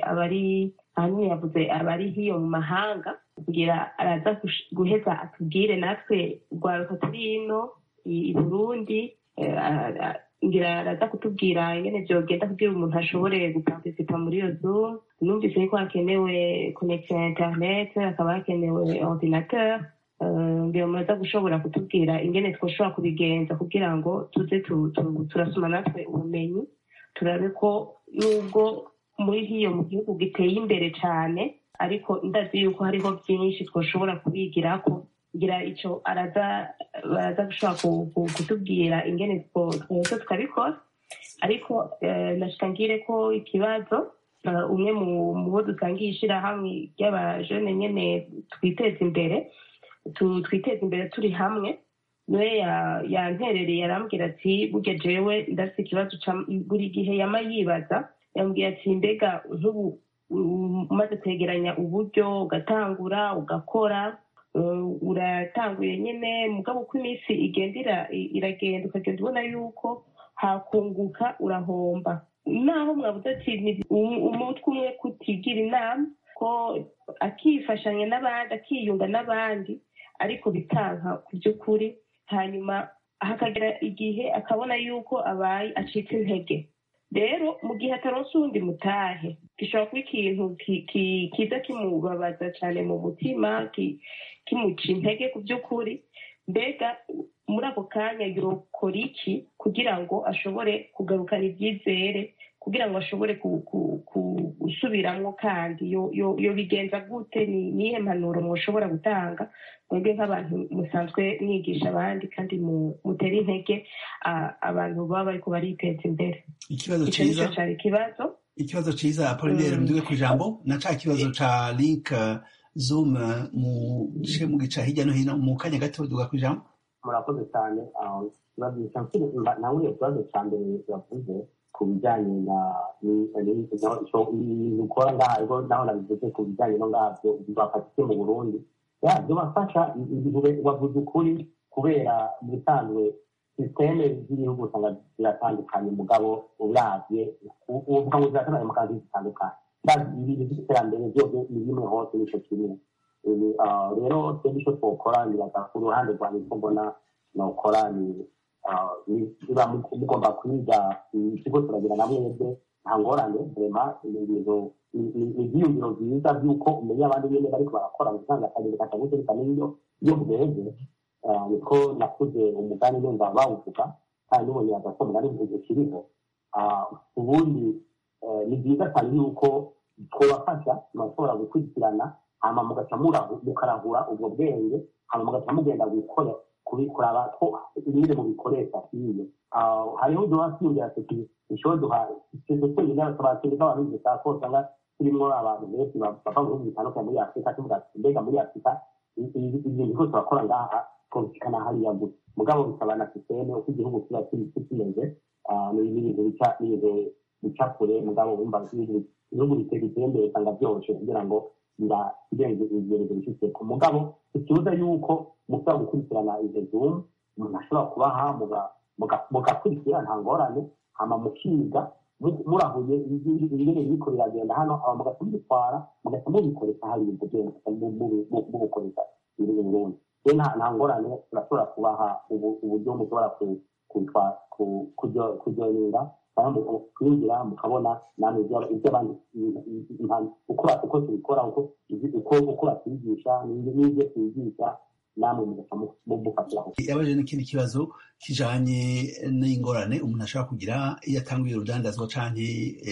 abari ahanini yavuze abari hiyo mu mahanga kugira araza gush- guheza atubwire natwe urwaruka turi ino i i burundi eh, a- a- ngira araza kutubwira ingene vyogenda kugira umuntu ashobore guparticipa muri iyo zoom numvise yuko hakenewe connection ya internet hakaba hakenewe ordinateur Eh, ngira muraza gushobora kutubwira ingene twoshobora kubigenza kugira ngo tuze tu- tu- turasoma natwe ubumenyi turabe ko nubwo muri hiyo mu gihugu giteye imbere cyane ariko ndazi yuko hariho byinshi twoshobora kubigirako ngira ico araza baraza gushobora ku- ku- kutubwira ingene two- twese tukabikora ariko eh, nashika ngire ko ikibazo eh, umwe mu mu bo dusangiye ishirahamwe ry'abajene nyene twiteza imbere tu- twiteze imbere turi hamwe niwe ya- yanterereye arambwira ati burya jewe ndafite ikibazo ca- buri gihe yama yibaza yambwiye ati mbega nk'ubu um, umaze kwegeranya uburyo ugatangura ugakora uh, uratanguye nyine mugabo uko iminsi igenda ira- iragenda ukagenda ubona yuko hakunguka urahomba naho mwabuze ati ni um- umutwe umwe kutigira inama ko akifashanya n'abandi akiyunga n'abandi ariko bitanka ku by'ukuri hanyuma hakagera igihe akabona yuko abaye acitse intege rero mu gihe ataronse uwundi mutahe gishobora kuba ikintu ki- ki- kiza kimubabaza cyane mu mutima ki- kimuca intege ku by'ukuri mbega muri ako kanya yokora iki kugira ngo ashobore kugarukana ibyizere kugira ngo ashobore ku- ku- ku- gusubiramwo kandi yo- yo- yobigenza gute ni nihe mpanuro mwoshobora gutanga mwebwe nk'abantu musanzwe mwigisha abandi kandi mu- mutera intege ah, abantu baba bariko bariteza imbere ikibazo ico nico ciza cari ikibazo ikibazo ciza apolinere Mm. mduge kwijambo na ca kibazo ca link uh, zoom uh, mu gice mu gica hirya no hino mu kanya gato duga kwijambo murakoze cyane ah, ikibazo nawe ikibazo cya mbere yavuze ku bijyanye na ibintu ukora ngaho naho nabivuze ku bijyanye no ngabyo bibafashije mu burundi bibafasha ibintu wavuze ukuri kubera mu bisanzwe sisiteme z'ibihugu usanga ziratandukanye mugabo uravye uvuga ngo ziratandukanye mu kazi zitandukanye ibintu by'iterambere byose ni bimwe hose nico kimwe rero twebwe ico twokora niraga ku ruhande rwanjye ko mbona nokora ni biba mugomba kwiga ikigo turagira na mwebwe nta ngorane vrema ibintu ni ivyiyumviro vyiza vy'uko umenya abandi nyene bariko barakora usanga akagenda katagute bikamenya iyo iyo bweze niko nakuze umugani numva bawuvuga kandi nubonye ko umugani ukiriho ubundi ni byiza cyane yuko twabafasha murashobora gukurikirana hama mugaca mukarahura ubwo bwenge hama mugaca mugenda gukora kuraba ko ibindi mubikoresha iyo hariho duha twiyongera tuti ishobora duha ikintu twenyine abaturage b'abantu b'igisa ko usanga turimo abantu benshi bava mu bihugu bitandukanye muri afurika tuvuga mbega muri afurika ibintu byose bakora ngaha twumvikana hariya gusa mugabo bisaba na sisiteme uko igihugu kiba kimeze ni ibintu bica n'ibintu bica kure mugabo wumva ibihugu bitera imbere usanga byoroshye kugira ngo birenze ibyerezo bifite ku mugabo ikibuza yuko mushobora gukurikirana izo zoom umuntu ashobora kubaha mugakurikira nta ngorane hama mukiga murahuye ingene biriko biragenda hano aba mugaca mubitwara mugaca mubikoresha hariya ubwo bwenge mubukoresha biri mu burundi rero nta ngorane turashobora kubaha uburyo mushobora kuryorinda kwinjira mukabona namwe ibyo abandi uko tubikora uko batwigisha n'ibyo twigisha namwe mugaca mufatiraho yabaje n'ikindi kibazo kijanye n'ingorane umuntu ashobora kugira iyo atanguye urudandazwa canke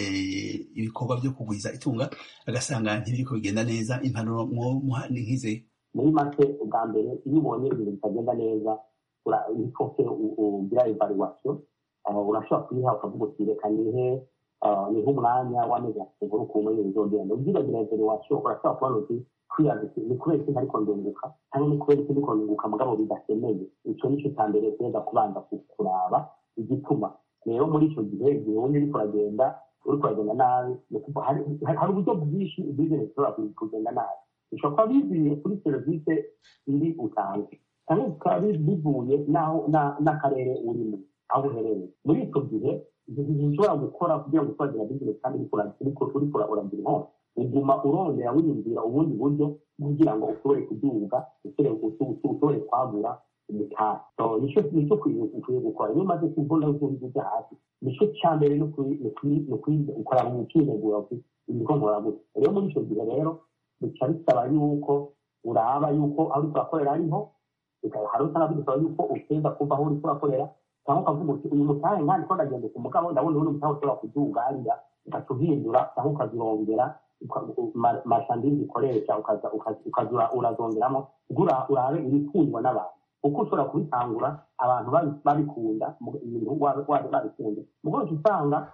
ibikorwa byo kugwiza itunga agasanga ntibiriko bigenda neza impanuro mwomuha ni nk'ize muri make ubwa mbere iyo ubonye ibintu bitagenda neza ikofe ugira evaluation urashobora kuyiha ukavuga uti reka nihe nihe umwanya w'amezi atatu nkuru ukuntu ibintu bizogenda ubyibagira evaluation urashobora kubona uti kwiyaza ni kubera iki ntariko ndunguka cyangwa ni kubera iki ndiko ndunguka mugabo bidasemeye ico nico cya mbere kuza kubanza kuraba igituma rero muri ico gihe igihe wumva uriko uragenda uriko uragenda nabi hari uburyo bwinshi business ishobora kugenda nabi bishobora kuba bivuye kuri serivisi iri utanze cyangwa bikaba bivuye n'akarere urimo aho uherereye muri icyo gihe ushobora gukora kugira ngo utwagira bizinesi kandi uriko uragira inkongi uguma urondera wiyumvira ubundi buryo kugira ngo ushobore kuduga ushobore kwagura umutahe nicyo ukwiye gukora iyo umaze kubona ubundi ujya hasi nicyo cya mbere ni ukora mu kwinegura ibiko nkora gutya rero muri icyo gihe rero bica bisaba yuko uraba yuko aho uriko urakorera ariho hari usanga bidusaba yuko uteza kuva aho uriko urakorera cyangwa ukavuga uti uyu mutahe nkandi ko ndagenda ku mugabo ndabona ubundi mutahe ushobora kuduga hariya ugaca uhindura cyangwa ukazirongera mashandizi ukoresha ukaza urazongeramo urabe ibikundwa n'abantu kuko ushobora kubitangura abantu babikunda ibintu babikunze mugabo usanga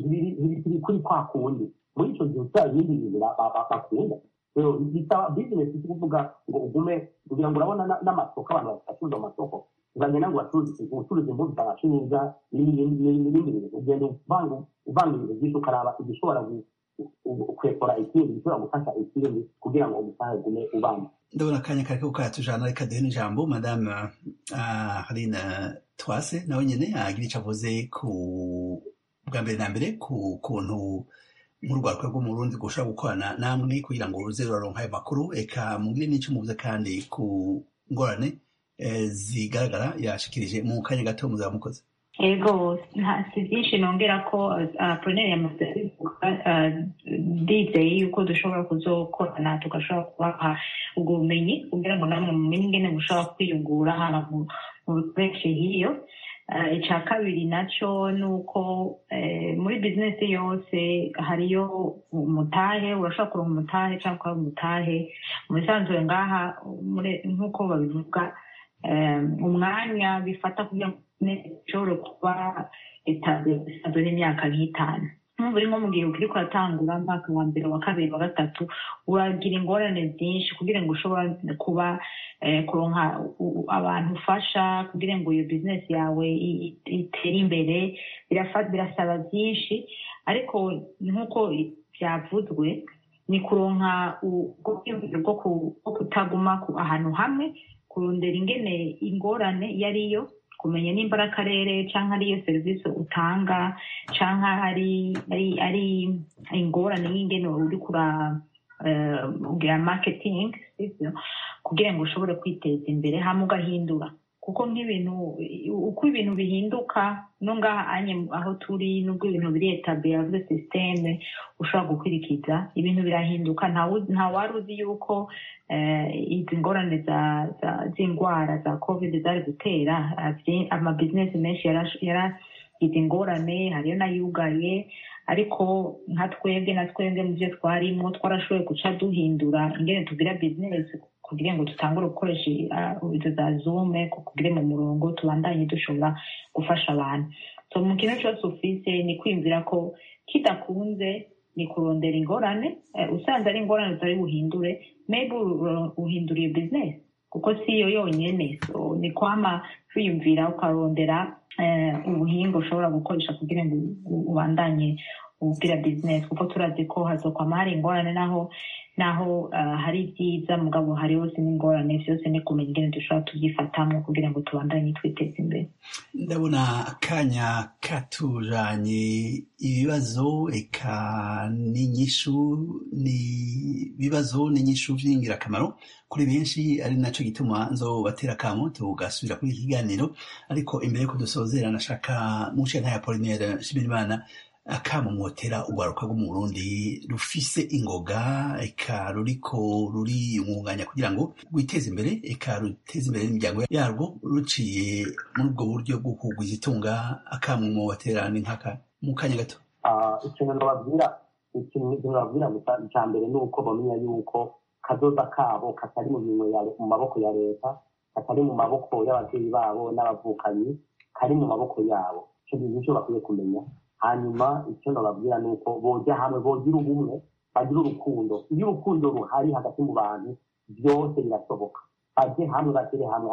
biri kuri kwa kundi muri icyo gihe usaba ibindi bintu bakunda bisaba bizinesi si kuvuga ngo ugume kugira ngo urabona n'amasoko abantu bacuruza amasoko uzagenda ngo ucuruza imbuto ukabacuruza n'ibindi bintu ugenda uvanga ibintu byinshi ukaraba igishobora kwekora ikindi gishobora gufasha ikindi kugira ngo umusaza ugume ubana ndabona akanya kariko karatujana reka duhe n'ijambo madame harine twase nawe nyene agira ico avuze ku bwa mbere na mbere ku kuntu nk'urwaruka rwo mu Burundi gushobora gukorana namwe kugira ngo ruze ruraronka ayo makuru eka mugire n'ico muvuze kandi ku ngorane zigaragara yashikirije mu kanya gato muzaba mukoze ego si byinshi nongera ko proneri yamaze ndizeye yuko dushobora kuzokorana tugashobora kubaha ubwo bumenyi kugira ngo namwe mumenye ingene mushobora kwiyungura haba mu bikoresho hiyo icya kabiri nacyo ni uko muri bizinesi yose hariyo umutahe urashobora kuronka umutahe cyangwa ukaba umutahe mu bisanzwe ngaha nk'uko babivuga umwanya bifata kugira ngo ishobore kuba etaje bisanzwe n'imyaka nk'itanu nk'ubu uri nko mu gihe ukiri kuratangura umwaka wa mbere wa kabiri wa gatatu uragira ingorane byinshi kugira ngo ushobora kuba kuronka abantu ufasha kugira ngo iyo bizinesi yawe itere imbere birasaba byinshi ariko nk'uko byavuzwe ni kuronka bwo kutaguma ahantu hamwe kurondera ingene ingorane iyo ariyo kumenya nimba ari akarere cyangwa ariyo serivisi utanga cyangwa ari ari ingorane y'ingene uri kura ugira marketing kugira ngo ushobore kwiteza imbere hamwe ugahindura kuko nk'ibintu uko ibintu bihinduka no ngaha anye aho turi nubwo ibintu biri etabiye yavuze sisiteme ushobora gukurikiza ibintu birahinduka nta wari uzi yuko izi ngorane z'indwara za covid zari gutera amabizinesi menshi yaragize ingorane hariyo n'ayugaye ariko nka twebwe na twebwe mu byo twarimo twarashoboye guca duhindura ingene tugira bizinesi kugira ngo dutangure gukoresha izo za zume kugira mu murongo tubandanye dushobora gufasha abantu so mu kintu cyose ufise ni kwiyumvira ko kidakunze ni kurondera ingorane usanze ari ingorane utari buhindure maybe uhindura iyo bizinesi kuko si yo yonyine so ni kwama kwiyumvira ukarondera ubuhinga ushobora gukoresha kugira ngo ubandanye ubwira bizinesi kuko turazi ko hazokwama hari ingorane naho naho hari ibyiza mugabo hari hose n'ingorane byose ni kumenya ingene dushobora tubyifatamo kugira ngo tubandanye twiteze imbere ndabona akanya katujanye ibibazo eka n'inyishu ni ibibazo n'inyishu vy'ingirakamaro kuri benshi ari naco gituma nzobatera akamo tugasubira kuri iki kiganiro ariko imbere yuko dusozera nashaka mushe nkaya Apollinaire Nshimirimana akamumotera urwaruka rwo mu Burundi rufise ingoga eka ruriko ruriyungunganya kugira ngo rwiteze imbere eka ruteze imbere n'imiryango yarwo ruciye muri ubwo buryo bwo kugwiza itunga akamumotera ni nkaka mu kanya gato ikintu nababwira ikintu nababwira icya mbere ni uko bamenya yuko kazoza kabo katari mu minwe mu maboko ya leta katari mu maboko y'ababyeyi babo n'abavukanyi kari mu maboko yabo icyo bintu cyo bakwiye kumenya hanyuma icyo nababwira ni uko bojya hamwe bogira ubumwe bagira urukundo iyo urukundo ruhari hagati mu bantu byose birashoboka bajye hamwe bashyire hamwe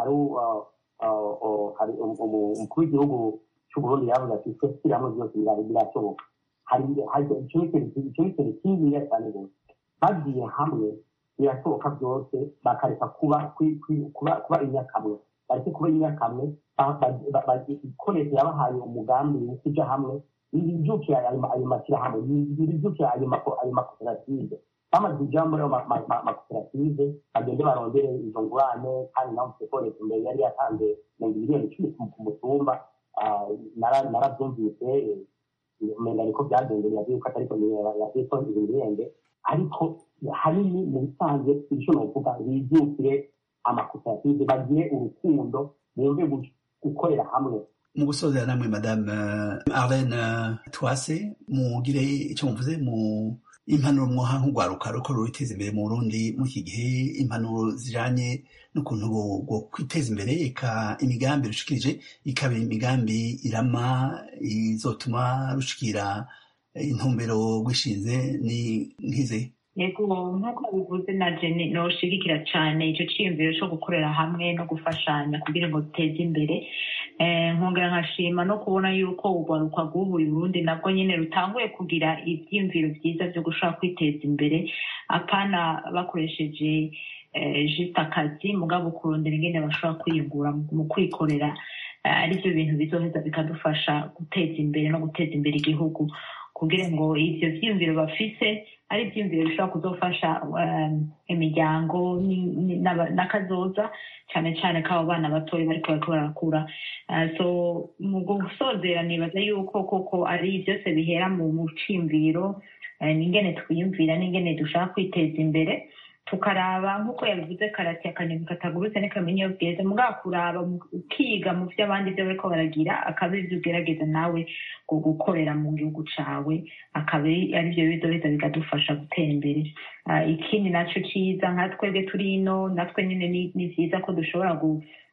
hari umukuru w'igihugu cy'uburundi yavuze ati twe turi hamwe byose birashoboka icyo ni ikintu kininiya cyane rwose bagiye hamwe birashoboka byose bakareka kuba kuba inyakamwe bareke kuba inyakamwe ikoresha yabahaye umugambi wo kujya hamwe ibibyukiye ayo mashyirahamwe ibibyukiye ayo makoperative bamaze kujya muri ayo makoperative bagende barondere izo ngurane kandi nawe ufite ko leta imbere yari yatanze mirongo miliyoni icumi ku mutumba narabyumvise umenga niko byagendeye yavuye ko atari ko yavuye ko ibihembe ariko hanini mu bisanzwe icyo novuga bibyukire amakoperative bagire urukundo bumve gukorera hamwe mu gusozera namwe madame arlene twase mugire icyo muvuze mu impanuro mwoha nk'urwaruka ruko ruriteza imbere mu burundi muri iki gihe impanuro zijanye n'ukuntu bwo kwiteza imbere eka imigambi rushikirije ikaba imigambi irama izotuma rushikira intumbero rwishinze ni nkize yego nk'uko bivuze na jeni noshigikira cyane icyo cyiyumviro cyo gukorera hamwe no gufashanya kugira ngo duteze imbere nkongera nkashima no kubona yuko urwaruka rw'ubuye Burundi nabwo nyine rutanguye kugira ibyiyumviro byiza byo gushobora kwiteza imbere apana bakoresheje jisite akazi mugabo kurondera ingene bashobora kwiyungura mu kwikorera aribyo bintu bizoheza bikadufasha guteza imbere no guteza imbere igihugu kugira ngo ibyo byiyumviro bafise ari ibyiyumviro bishobora kuzofasha imiryango n'akazoza cyane cyane k'abo bana batoya bariko bariko barakura so mu gusozera nibaza yuko koko ari byose bihera mu ciyumviro n'ingene twiyumvira n'ingene dushaka kwiteza imbere tukaraba nk'uko yabivuze karate akanyoni katagurutse ntikamenya iyo bweze mugabo kuraba ukiga mu byo abandi byo bariko baragira akaba ibyo ugerageza nawe ngo gukorera mu gihugu cawe akaba aribyo bizoheza bikadufasha gutera imbere ikindi naco ciza nka twebwe turi ino natwe nyine ni vyiza ko dushobora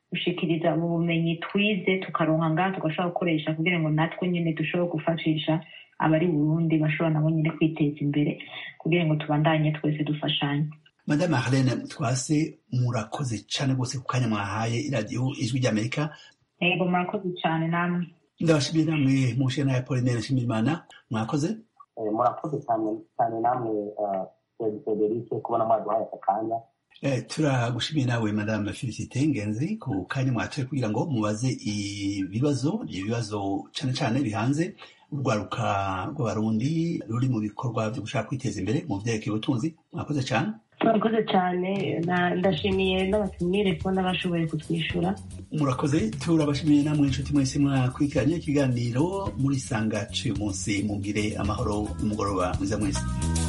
gushikiriza ubu bumenyi twize tukaronka ngaha tugashobora gukoresha kugira ngo natwe nyine dushobore gufashisha abari burundi bashobora nabo nyine kwiteza imbere kugira ngo tubandanye twese dufashanye madame harlene twase murakoze cyane rwose ku kanya mwahaye iradiyo ijwi ry'amerika yego murakoze cyane namwe ndabashimiye namwe mushe na apolinere nshimiyimana mwakoze murakoze cyane cyane namwe federike kubona mwaduhaye aka kanya turagushimiye nawe madame felicite ngenzi ku kanya mwatoye kugira ngo mubaze ibibazo ibibazo cyane cyane bihanze urwaruka rw'abarundi ruri mu bikorwa byo gushaka kwiteza imbere mu byerekeye ubutunzi mwakoze cyane murakoze cyane ndashimiye n'abatumire kubona bashoboye kutwishyura murakoze turabashimiye namwe inshuti mwese mwakurikiranye ikiganiro muri sanga cy'uyu munsi mugire amahoro n'umugoroba mwiza mwese